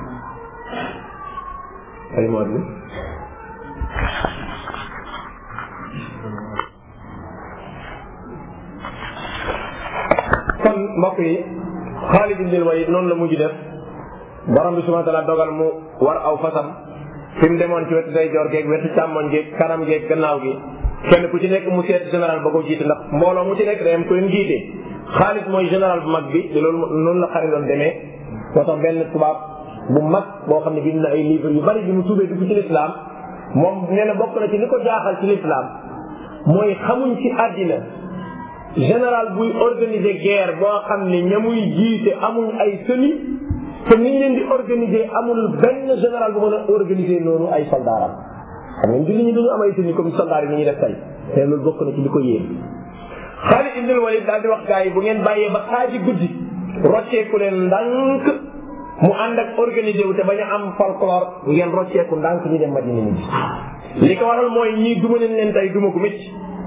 ay moo bi kon mbokk yi Xaalid ibn Walid noonu la mujj def borom bi subhanahu wa taala dogal mu war aw fasam fi mu demoon ci wetu day joor geeg wetu càmmoñ geeg kanam geeg gannaaw gi kenn ku ci nekk mu seet général ba ko jiite ndax mbooloo mu ci nekk day am ko leen jiite Xaalid mooy général bu mag bi te loolu noonu la xare doon demee moo tax benn tubaab bu mag boo xam ne bind na ay livre yu bari bi mu tuubee dugg ci lislaam moom nee na bokk na ci li ko jaaxal ci lislaam mooy xamuñ ci àddina général buy organiser guerre boo xam ne ña muy jiite amuñ ay sëni te niñ leen di organiser amul benn général bu mën a organiser noonu ay soldaaram xam nga julli ñi duñu am ay sëni comme soldaar yi ni ñuy def tey te loolu bokk na ci li ko yéen Xaalid ibn Walid daal di wax gars yi bu ngeen bàyyee ba xaaji guddi rocceeku leen ndànk mu ànd ak organisé wu te bañ a am folklore ngeen rocceeku ndànk ñu dem Madina ñi li ko waral mooy ñii duma leen leen tey duma ko métti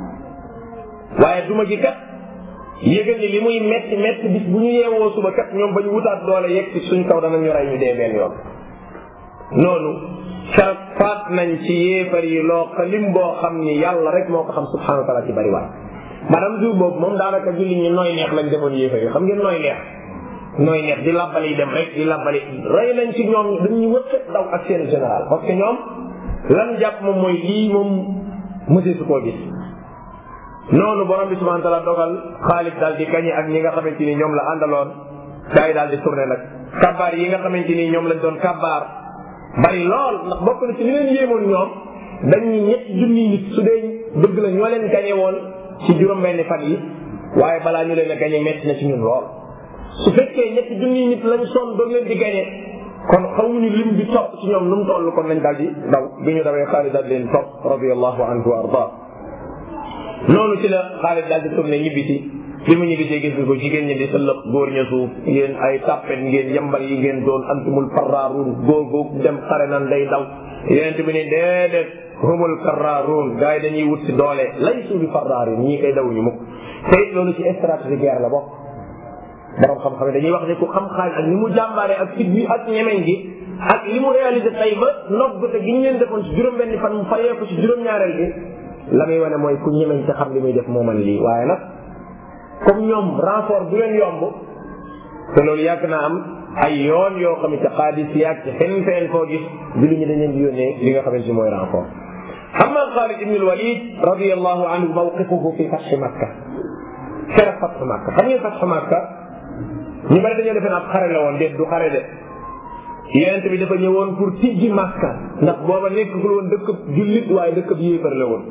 waaye duma gi kat yëgal ni li muy metti metti bis bu ñu yeewoo suba kat ñoom ba ñu wutaat doole yegg ci suñ kaw danañu rey ñu dee benn yoon noonu keroog faat nañ ci yéefar yi loo lim boo xam ni yàlla rek moo ko xam subhanahu wa taala ci bari waay madame jour boobu moom daanaka julli ñi nooy neex lañ defoon yéefar yi xam ngeen nooy neex nooy neex di labbali dem rek di labbali rey nañ ci ñoom dañuy wëkkat daw ak seen général parce que ñoom lan jàpp moom mooy lii moom mëseesu koo gis noonu borom bi subhanahu wa taala dogal Xaalid daal di gañe ak ñi nga xamante ni ñoom la àndaloon gars yi daal di tourné nag kabaar yi nga xamante ni ñoom lañ doon kabaar bari lool ndax bokk na ci li leen yéemoon ñoom dañuy ñetti junni nit su dee dëgg la ñoo leen gañe woon ci juróom-benni fan yi waaye balaa ñu leen a gañe metti na ci ñun lool su fekkee ñetti junni nit lañ sonn doon leen di gañe kon xamuñu lim bi topp ci ñoom nu mu toll kon nañ daal di daw bi ñu dawee Xaalid daal leen topp radiyallahu anhu wa arda noonu ci la Xaalid daal di tourné ñibbisi bi mu ñibbisee gis nga ko jigéen ñi di sëllëb góor ña suuf yéen ay tàppet ngeen yambal yi ngeen doon antumul farraaruun góor góor dem xare nan day daw yonent bi ne déedéet humul karraaruun gars yi dañuy wut si doole lay suufi farraaruun ñii koy dawuñu mukk te it loolu ci stratégie guerre la bokk borom xam-xam dañuy wax ne ku xam xaal ak ni mu jàmbaaree ak fit bi ak ñemeñ gi ak li mu réalisé tey ba nob te gi ñu leen defoon ci juróom-benni fan mu fayee ko ci juróom-ñaareel gi la muy wane mooy ku ñemeñ te xam li muy def moo man lii waaye nag comme ñoom renfort bu leen yomb te loolu yàgg naa am ay yoon yoo xam ne ci xaadis yaag ci fenn fenn foo gis bi lu ñu dañ leen di yónnee li nga xamante ni mooy renfort amma Xaalid ibn al-Walid radiyallahu anhu mawqifuhu fi fath Makka keroog fath Makka xam ngeen fath Makka ñu bari dañoo defee ab xare la woon déet du xare de yonent bi dafa ñëwoon pour tijji Makka ndax booba nekkul woon dëkk jullit waaye dëkk bi yéefar la woon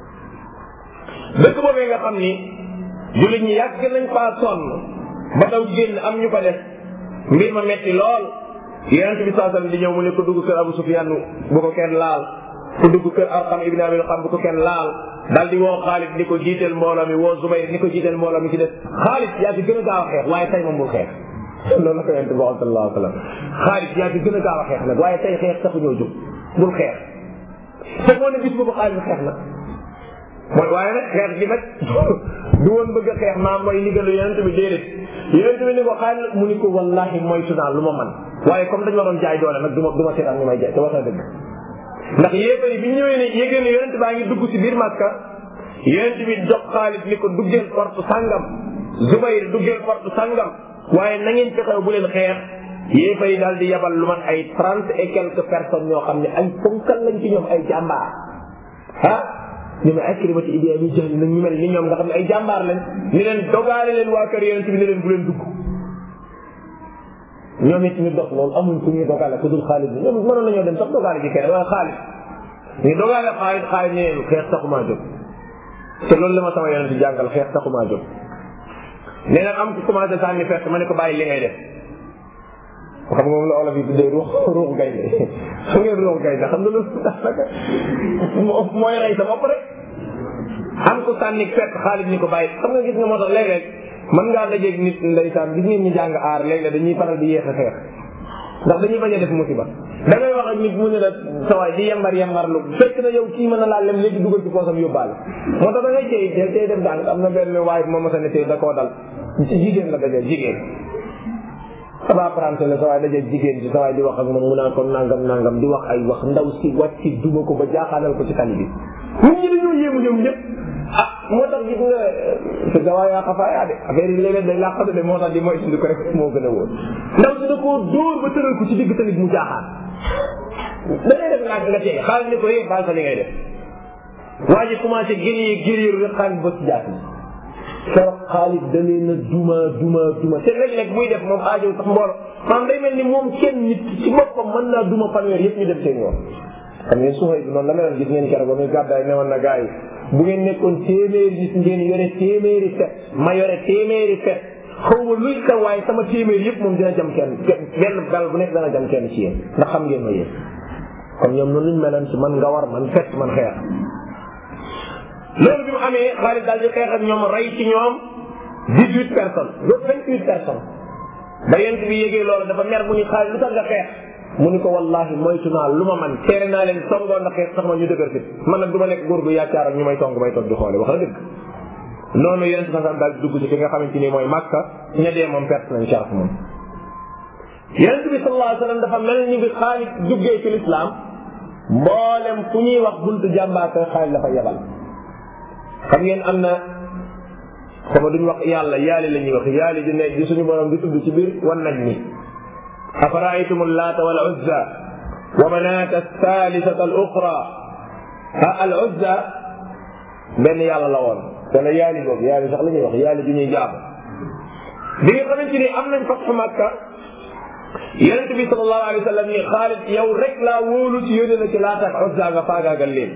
dëkk boobee nga xam ni jullit ñi yàgg nañ faa sonn ba daw génn am ñu ko def mbir ma metti lool yonent bi saa sallam di ñëw mu ne ko dugg kër Abu Sufyan bu ko kenn laal ku dugg kër Arqam ibn Abi Xam bu ko kenn laal daal di woo Xaalid ni ko jiiteel mbooloo mi woo Zubayr ni ko jiiteel mbooloo mi ci des Xaalid yaa fi gën a gaaw a xeex waaye tey moom bul xeex loolu la ko yonent bi waxoon sallallahu alayhi wa sallam Xaalid yaa fi gën a gaaw a xeex nag waaye tey xeex taxu ñoo jóg bul xeex te moo ne bis boobu Xaalid xeex na mooy waaye nag xeex gi nag du woon bëgg a xeex maa mooy ndigalu yonent bi déedéet yonent bi ni ko Xaalid mu ni ko wallahi moytu naa lu ma man waaye comme dañu ma doon jaay doole nag du ma du ma seetaan ñu may jaay te wax na dëgg ndax yéefar yi bi ñu ñëwee ne yégée ne yonent baa ngi dugg ci biir Makka yonent bi jox Xaalid ni ko duggeel porte sangam Zubayr duggeel porte sangam waaye na ngeen fexew bu leen xeex yéefar yi daal di yabal lu man ay trente et quelques personnes ñoo xam ne ay ponkal lañ ci ñoom ay jàmbaar ah ñu ne ay kirimati idée yi jël nañ ñu mel ni ñoom nga xam ne ay jàmbaar lañ ni leen dogaale leen waa kër yonent bi ne leen bu leen dugg ñoom it ñu dox loolu amuñ ku ñuy dogale ku dul Xaalid bi ñoom mënoon nañoo dem sax dogale ji kenn waaye Xaalid ñu dogale Xaalid Xaalid ne leen xeex taxumaa jóg te loolu la ma sama yonent jàngal xeex taxumaa jóg nee na am ku commencé sànni fett ma ne ko bàyyi li ngay def xam nga moom la olof yi tuddee ruux ruux gaynde xam ngeen ruux gaynde xam nga loolu daanaka mooy rey sa bopp rek am ko sànni fett Xaalid ni ko bàyyi xam nga gis nga moo tax léeg-léeg mën ngaa dajeeg nit ndeysaan gis ngeen ñi jàng aar léeg-léeg dañuy faral di yeex a xeex ndax dañuy bañ a def musiba da ngay wax ak nit mu ne la sa waay di yembar yembar lu fekk na yow kii mën na laa lem léegi dugal ci poosam yóbbaale moo tax da ngay cey tey tey def daan am na benn waay moom ma sa ne tey da koo dal ci jigéen la dajee jigéen saba prante la sa waay dajee jigéen ci sa waay di wax ak moom mu naan ko nangam nangam di wax ay wax ndaw si wàcc si duma ko ba jaaxaanal ko ci tali bi nit ñi dañoo yéemu ñoom ñëpp ah moo tax gis nga sa gawaa yaa xafaayaa de affaire yi léeg-léeg day làqatu de moo tax di moytu di ko rek moo gën a wóor ndaw si da koo dóor ba tëral ko ci digg tamit mu jaaxaan da ngay def naag nga tey xaalis ni ko yee baal sa li ngay def waa ji commencé gënee gëréeru rek xaalis ba ci jaat keroog xaalis da leen a duma duma duma te léeg-léeg muy def moom aajow sax mboolo maanaam day mel ni moom kenn nit ci boppam mën naa duma fanweer yëpp ñu dem seen yoon xam ngeen suxay bi noonu la meloon gis ngeen keroog ba muy gàddaay newoon na gars yi bu ngeen nekkoon téeméeri gis ngeen yore téeméeri fet ma yore téeméeri fet xaw ma luy ka waaye sama téeméer yëpp moom dina jam kenn benn gal bu nekk dana jam kenn ci yéen ndax xam ngeen ma yéen kon ñoom noonu luñ meloon ci man nga war man fet man xeex loolu bi mu amee Xaalid daal di xeex ak ñoom rey ci ñoom dix huit personnes ba vingt huit personnes ba yent bi yégee loolu dafa mer mu ni Xaalid lu tax nga xeex mu ni ko wallahi moytu naa lu ma man teere naa leen songoo ndax xeex sax ma ñu dëgër fit man nag du ma nekk góor gu yaakaar ak ñu may song may toog di xoole wax la dëgg noonu yonent sa daal di dugg ci fi nga xamante ni mooy Makka ña dee moom perte nañ sharaf moom yonent bi sallallahu alayhi wa sallam dafa mel ni bi Xaalid duggee ci lislaam mboolem fu ñuy wax buntu jàmbaaka Xaalid dafa yebal xam ngeen am na sama duñ wax yàlla yaali la ñuy wax yaali di ne di suñu borom di tudd ci biir wan nañ ni أفرأيتم اللات والعزى ومناة الثالثة الأخرى ها العزى benn yàlla la woon wala yaali boobu yaali sax la ñuy wax yaali bi ñuy jaab bi nga xamante ni am nañ fatxu Makka yonent bi sallallahu alayhi wa sallam ni Xaalid yow rek laa wóolu ci yónne na ci laata ak Uzza nga faagaagal leen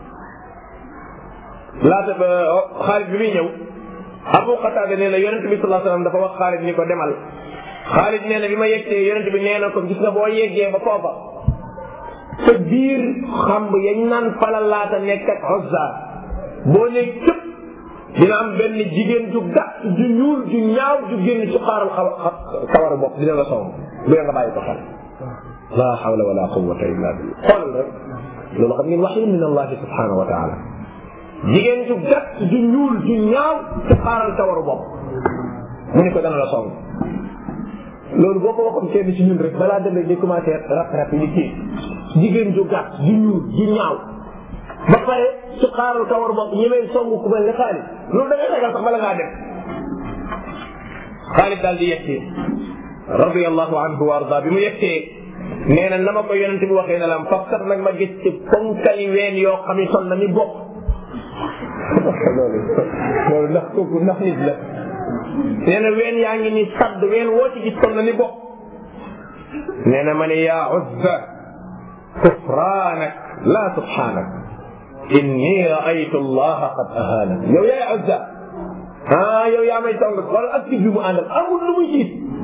laata ba Xaalid bi muy ñëw Abu Qatada nee na yonent bi sallallahu alayhi wa sallam dafa wax Xaalid ni ko demal Xaalid nee na bi ma yeggtee yonent bi nee na ko gis nga boo yeggee ba foofa sa biir xamb yañ naan fala laata nekk ak Uzza boo ne cëpp dina am benn jigéen ju gàtt ju ñuul ju ñaaw ju génn ci xaaral kawar bopp dina la song bu nga bàyyi ko xel la hawla wala quwwata illa billah xool rek loolu xam ngeen waxyu min allah subhanahu wa taala jigéen ju gàtt ju ñuul ju ñaaw ci xaaral kawaru bopp mu ne ko dana la song loolu boo ko waxoon kenn ci ñun rek balaa dem rek di commencé rap rap yi kii jigéen ju gàtt ju ñuul ju ñaaw ba pare su xaaral kawar bopp ñemee songu ku mel ne Xaalid loolu da ngay ragal sax bala ngaa dem Xaalid daal di yegsi radiyallahu anhu wa arda bi mu yegsee nee na na ma ko yonente bi waxee ne la faf sax nag ma gis ci ponkali ween yoo xam ne sol na ni bopp loolu loolu ndax kooku ndax nit la nee na ween yaa ngi ni sadd ween woo ci gis sol na ni bopp nee na ma ne yaa Uzza kufraanak la subhaanak inni raaytu allaha qad ahaana yow yaay Uzza ah yow yaa may song wala ak bi mu àndal amul lu muy jiit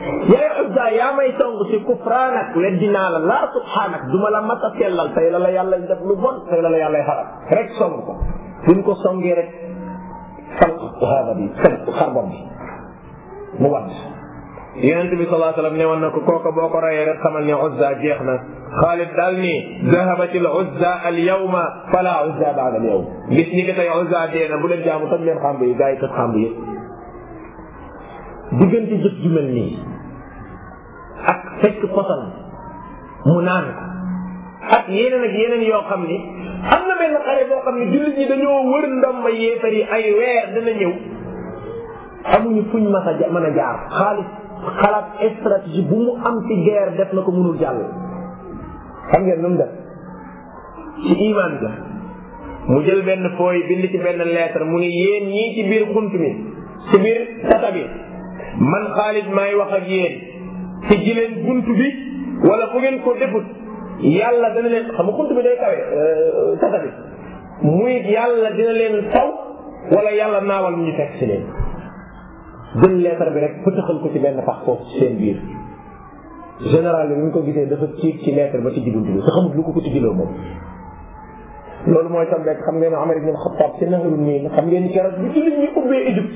yaay Uzza yaa may song si kufraanak weddi naa la laa subhaanak duma la mat a sellal tey la la yàlla def lu bon tey la la yàlla xaral rek song ko buñ ko songee rek falq haada bi falq xarbam bi mu wadd yonent bi sallallahu alayhi wasallam ne woon na ko kooka boo ko rayee rek xamal ne Uzza jeex na Xaalid daal ni zahabat al Uzza al yawma fala Uzza ba'da al yawm bis ni ki tey Uzza dee na bu leen jaamu toj leen xamb yi gaa yi toj xamb yëpp diggante jëf ju mel nii ak fekk posan mu naan ko ak yeneen ak yeneen yoo xam ni am na benn xare boo xam ne jullit ñi dañoo wër ndomba yéefar yi ay weer dana ñëw amuñu fuñ mas a mën a jaar xaalis xalaat stratégie bu mu am ci guerre def na ko mënul jàll xam ngeen nu mu def ci iman ga mu jël benn fooy bind ci benn lettre mu ni yéen ñii ci biir xunt mi ci biir tata bi man Xaalid maay wax ak yéen ci jileen bunt bi wala fu ngeen ko defut yàlla dana leen xam nga xunt bi day kawe tata bi muy yàlla dina leen taw wala yàlla naawal ñu fekk si leen jël lettre bi rek pëtëxal ko ci benn pax foofu ci seen biir général bi bi ñu ko gisee dafa ciit ci lettre ba ci bunt bi te xamut lu ko ko tijjiloo moom loolu mooy tam rek xam ngeen Umar ibn al-Khattab ci Nahrul Niil xam ngeen keroog bi jullit ñi ubbee Égypte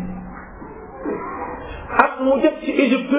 ak mu jot ci Égypte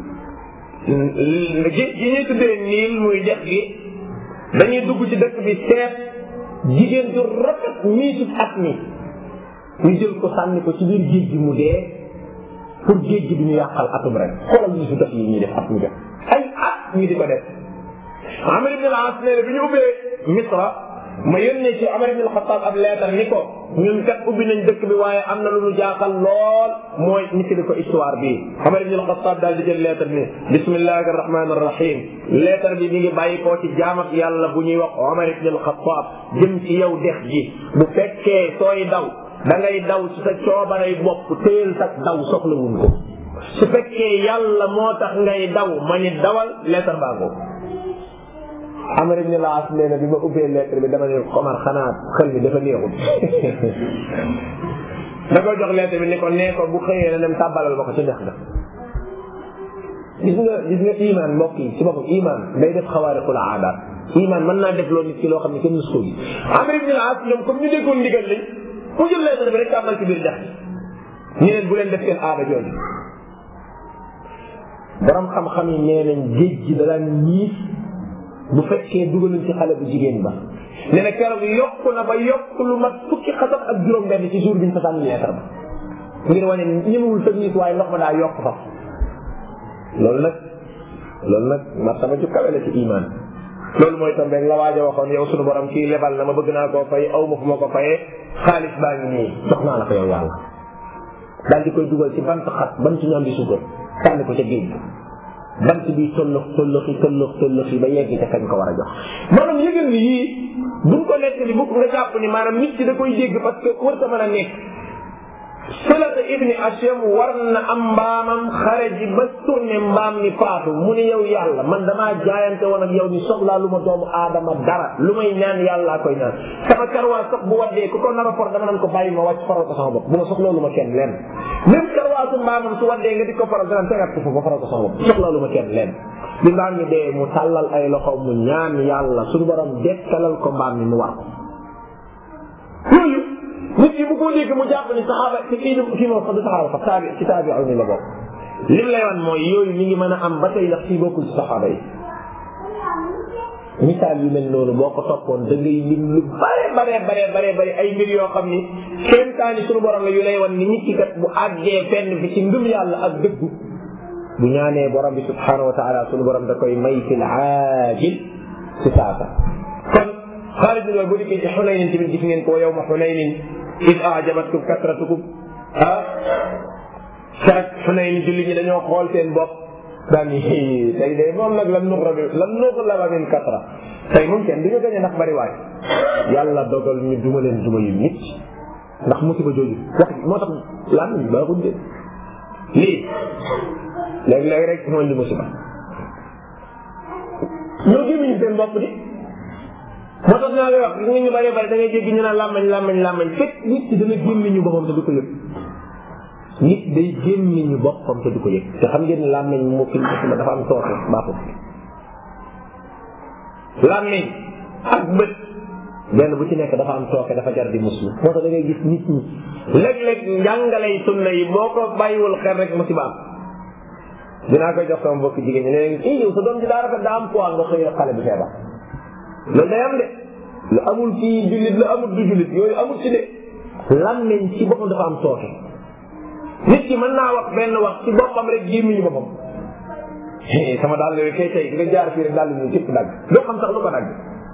ji ji ñuy tuddee Niil muy dex gi dañuy dugg ci dëkk bi seet jigéen du rafet miisut at mi ñu jël ko sànni ko ci biir géej gi mu dee pour géej gi du ñu yàqal atum rek xoolal ñu si def yi ñuy def at mu def ay at ñu di ko def Amr ibn al-As nee na bi ñu ubbee Misra ma yónnee ci Amar ibn al-Khattab ab leetar ni ko ñun kat ubbi nañ dëkk bi waaye am na lu ñu jaaxal lool mooy nit ki di ko histoire bi Amar ibn al-Khattab daal di jël leetar ni bismillahi arrahmani arrahim leetar bi mi ngi bàyyi koo ci jaam ak yàlla bu ñuy wax Amar ibn al-Khattab jëm ci yow dex gi bu fekkee sooy daw da ngay daw ci sa coobarey bopp téyel sa daw soxlawuñ ko su fekkee yàlla moo tax ngay daw ma ni dawal leetar baa ko Amar ibn al-As nee na bi ma ubbee lettre bi dama ne Omar xanaa xel mi dafa neexul da ko jox lettre bi ni ko nee ko bu xëyee na dem tàbbalal ma ko ci dex ga gis nga gis nga iman mbokk yi ci boppam iman day def xawaariqul aadaat iman mën naa def loo nit ki loo xam ne kenn musu ko gis Amar ibn al-As ñoom comme ñu déggoon ndigal lañ ku jël lettre bi rek tàbbal ci biir dex gi ñu leen bu leen def seen aada jooju borom xam-xam yi nee nañ géej gi da daan ñiis bu fekkee dugaluñ ci xale bu jigéen ba nee na keroog yokku na ba yokk lu mat fukki xasab ak juróom benn ci jour bi ñu fa sànni lettre ba ngir wane ñëmewul technique waaye ndox ma daa yokk fa loolu nag loolu nag martaba ju kawe la ci iman loolu mooy tam rek la waaja waxoon yow sunu borom kii lebal na ma bëgg naa koo fay aw ma fu ma ko fayee xaalis baa ngi nii jox naa la ko yow yàlla daal di koy dugal ci bant xat bant ñu am di suukar sànni ko ca géej bant bi tollox tolloxi tollox tolloxi ba yegg ca kañ ko war a jox maanaam yëgal ni yii buñ ko nekk ni bu nga jàpp ni maanaam nit ki da koy dégg parce que war ta mën a nekk Salata ibni Ashyam war na am mbaamam xare ji ba tourné mbaam mi faatu mu ne yow yàlla man damaa jaayante woon ak yow ni soxlaa lu ma doomu aadama dara lu may ñaan yàllaa koy ñaan sama karwaa sax bu waddee ku ko nar a for dama nan ko bàyyi ma wàcc faral ko sama bopp bu ma soxlaa lu ma kenn leen même karwaa su mbaamam su waddee nga di ko faral dana tegaat ko foofu ba faral ko sama bopp soxlaa lu ma kenn leen bi mbaam mi dee mu tàllal ay loxo mu ñaan yàlla suñu borom dekkalal ko mbaam mi mu war ko yooyu nit ki bu ko dégg mu jàpp ni saxaaba ci kii kii moom sax du saxaaba sax taabi ci taabi'u ni la bokk lim lay wan mooy yooyu mi ngi mën a am ba tey ndax fii bokkul ci saxaaba yi misaal yu mel noonu boo ko toppoon da ngay lim lu bare bare bare bare bare ay mbir yoo xam ni kéemtaani suñu borom la yu lay wan ni nit ki kat bu àggee fenn fi ci ngëm yàlla ak dëggu bu ñaanee borom bi subhanahu wa taala suñu borom da koy may fil aajil ci saasa kon Xaalid bin Walid bu dikkee ci Xunaynin tamit gis ngeen ko yow ma Xunaynin id ajabatkum kasratukum ah keroog Xunayn julli ñi dañoo xool seen bopp daal ni tey de moom nag lan nuqra bi lan nuqra min kasra tey moom kenn duñu gañe ndax bari waay yàlla dogal ñu duma leen duma yu nit ndax musiba jooju wax moo tax lan baaxul de lii léeg-léeg rek mooy li musiba ñoo gémmiñu seen bopp di moo tax naa lay wax gis nga ñu bëree bëri da ngay jéggi ñu naan làmmañ làmmañ làmmañ fekk nit ki dana gémmiñu boppam te du ko yëg nit day gémmiñu boppam te du ko yëg te xam ngeen ne làmmiñ moo fi ma dafa am tooke baaxul làmmiñ ak bët benn bu ci nekk dafa am tooke dafa jar di muslu moo tax da ngay gis nit ñi léeg-léeg njàngalay sunna yi boo ko bàyyiwul xel rek musiba am dinaa koy jox sama mbokk jigéen ñi léegi i yow sa doom ji daa rafet daa am poids nga xëy rek xale bi feebar loolu day am de lu amul ci jullit lu amul du jullit yooyu amul ci de làmmiñ ci boppam dafa am tooke nit ki mën naa wax benn wax ci boppam rek gémmiñu boppam sama daal yooyu kay tey nga jaar fii rek daal ñu cëpp dagg doo xam sax lu ko dagg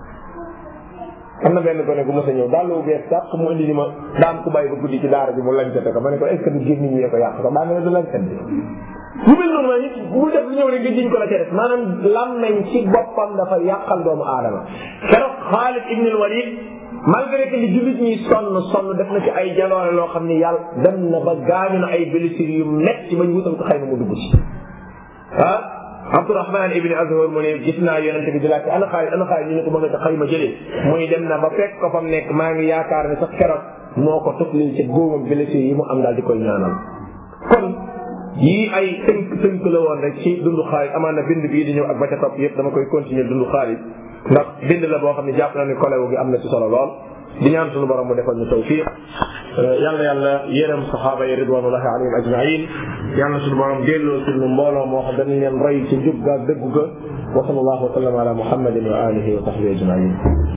am na benn gone gu mos a ñëw daal lu bees sax mu indi ni ma daan ku bàyyi ba guddi ci daara ji mu lancete ko ma ne ko est ce que du gémmiñ ñee ko yàq ko daa mel ne du lancet bi lu mel noonu ma nit bu def lu ñëw rek nga jiñ ko la ca def maanaam làmmeñ ci boppam dafa yàqal doomu aadama keroog Xaalid ibn al-Walid malgré que li jullit ñi sonn sonn def na ci ay jaloore loo xam ni yàlla dem na ba gaañu na ay blessures yu metti bañ wutal ko xëy na mu dugg ci ah Abdourahman ibn Azhar mu ne gis naa yonente bi di laajte ana Xaalid ana Xaalid ñu ne ko ba nga ca xayma jëlee muy dem na ba fekk ko fa mu nekk maa ngi yaakaar ne sax keroog moo ko tuflil ci góomam blessures yi mu am daal di koy ñaanal kon yii ay tënk tënk la woon rek ci dundu Xaalid amaan na bind bii di ñëw ak ba ca topp yëpp dama koy continuer dundu Xaalid ndax bind la boo xam ne jàpp na ni kolewu gi am na ci solo lool di ñaan sunu borom mu defal ñu tawfiq yàlla yàlla yërëm saxaaba yi ridwanullahi alayhim ajmain yàlla sunu borom delloo sunu mbooloo moo xam dañu leen roy ci njub ga dëggu ga wa sallallahu wa sallam ala muhammadin wa alihi wa sahbihi ajmain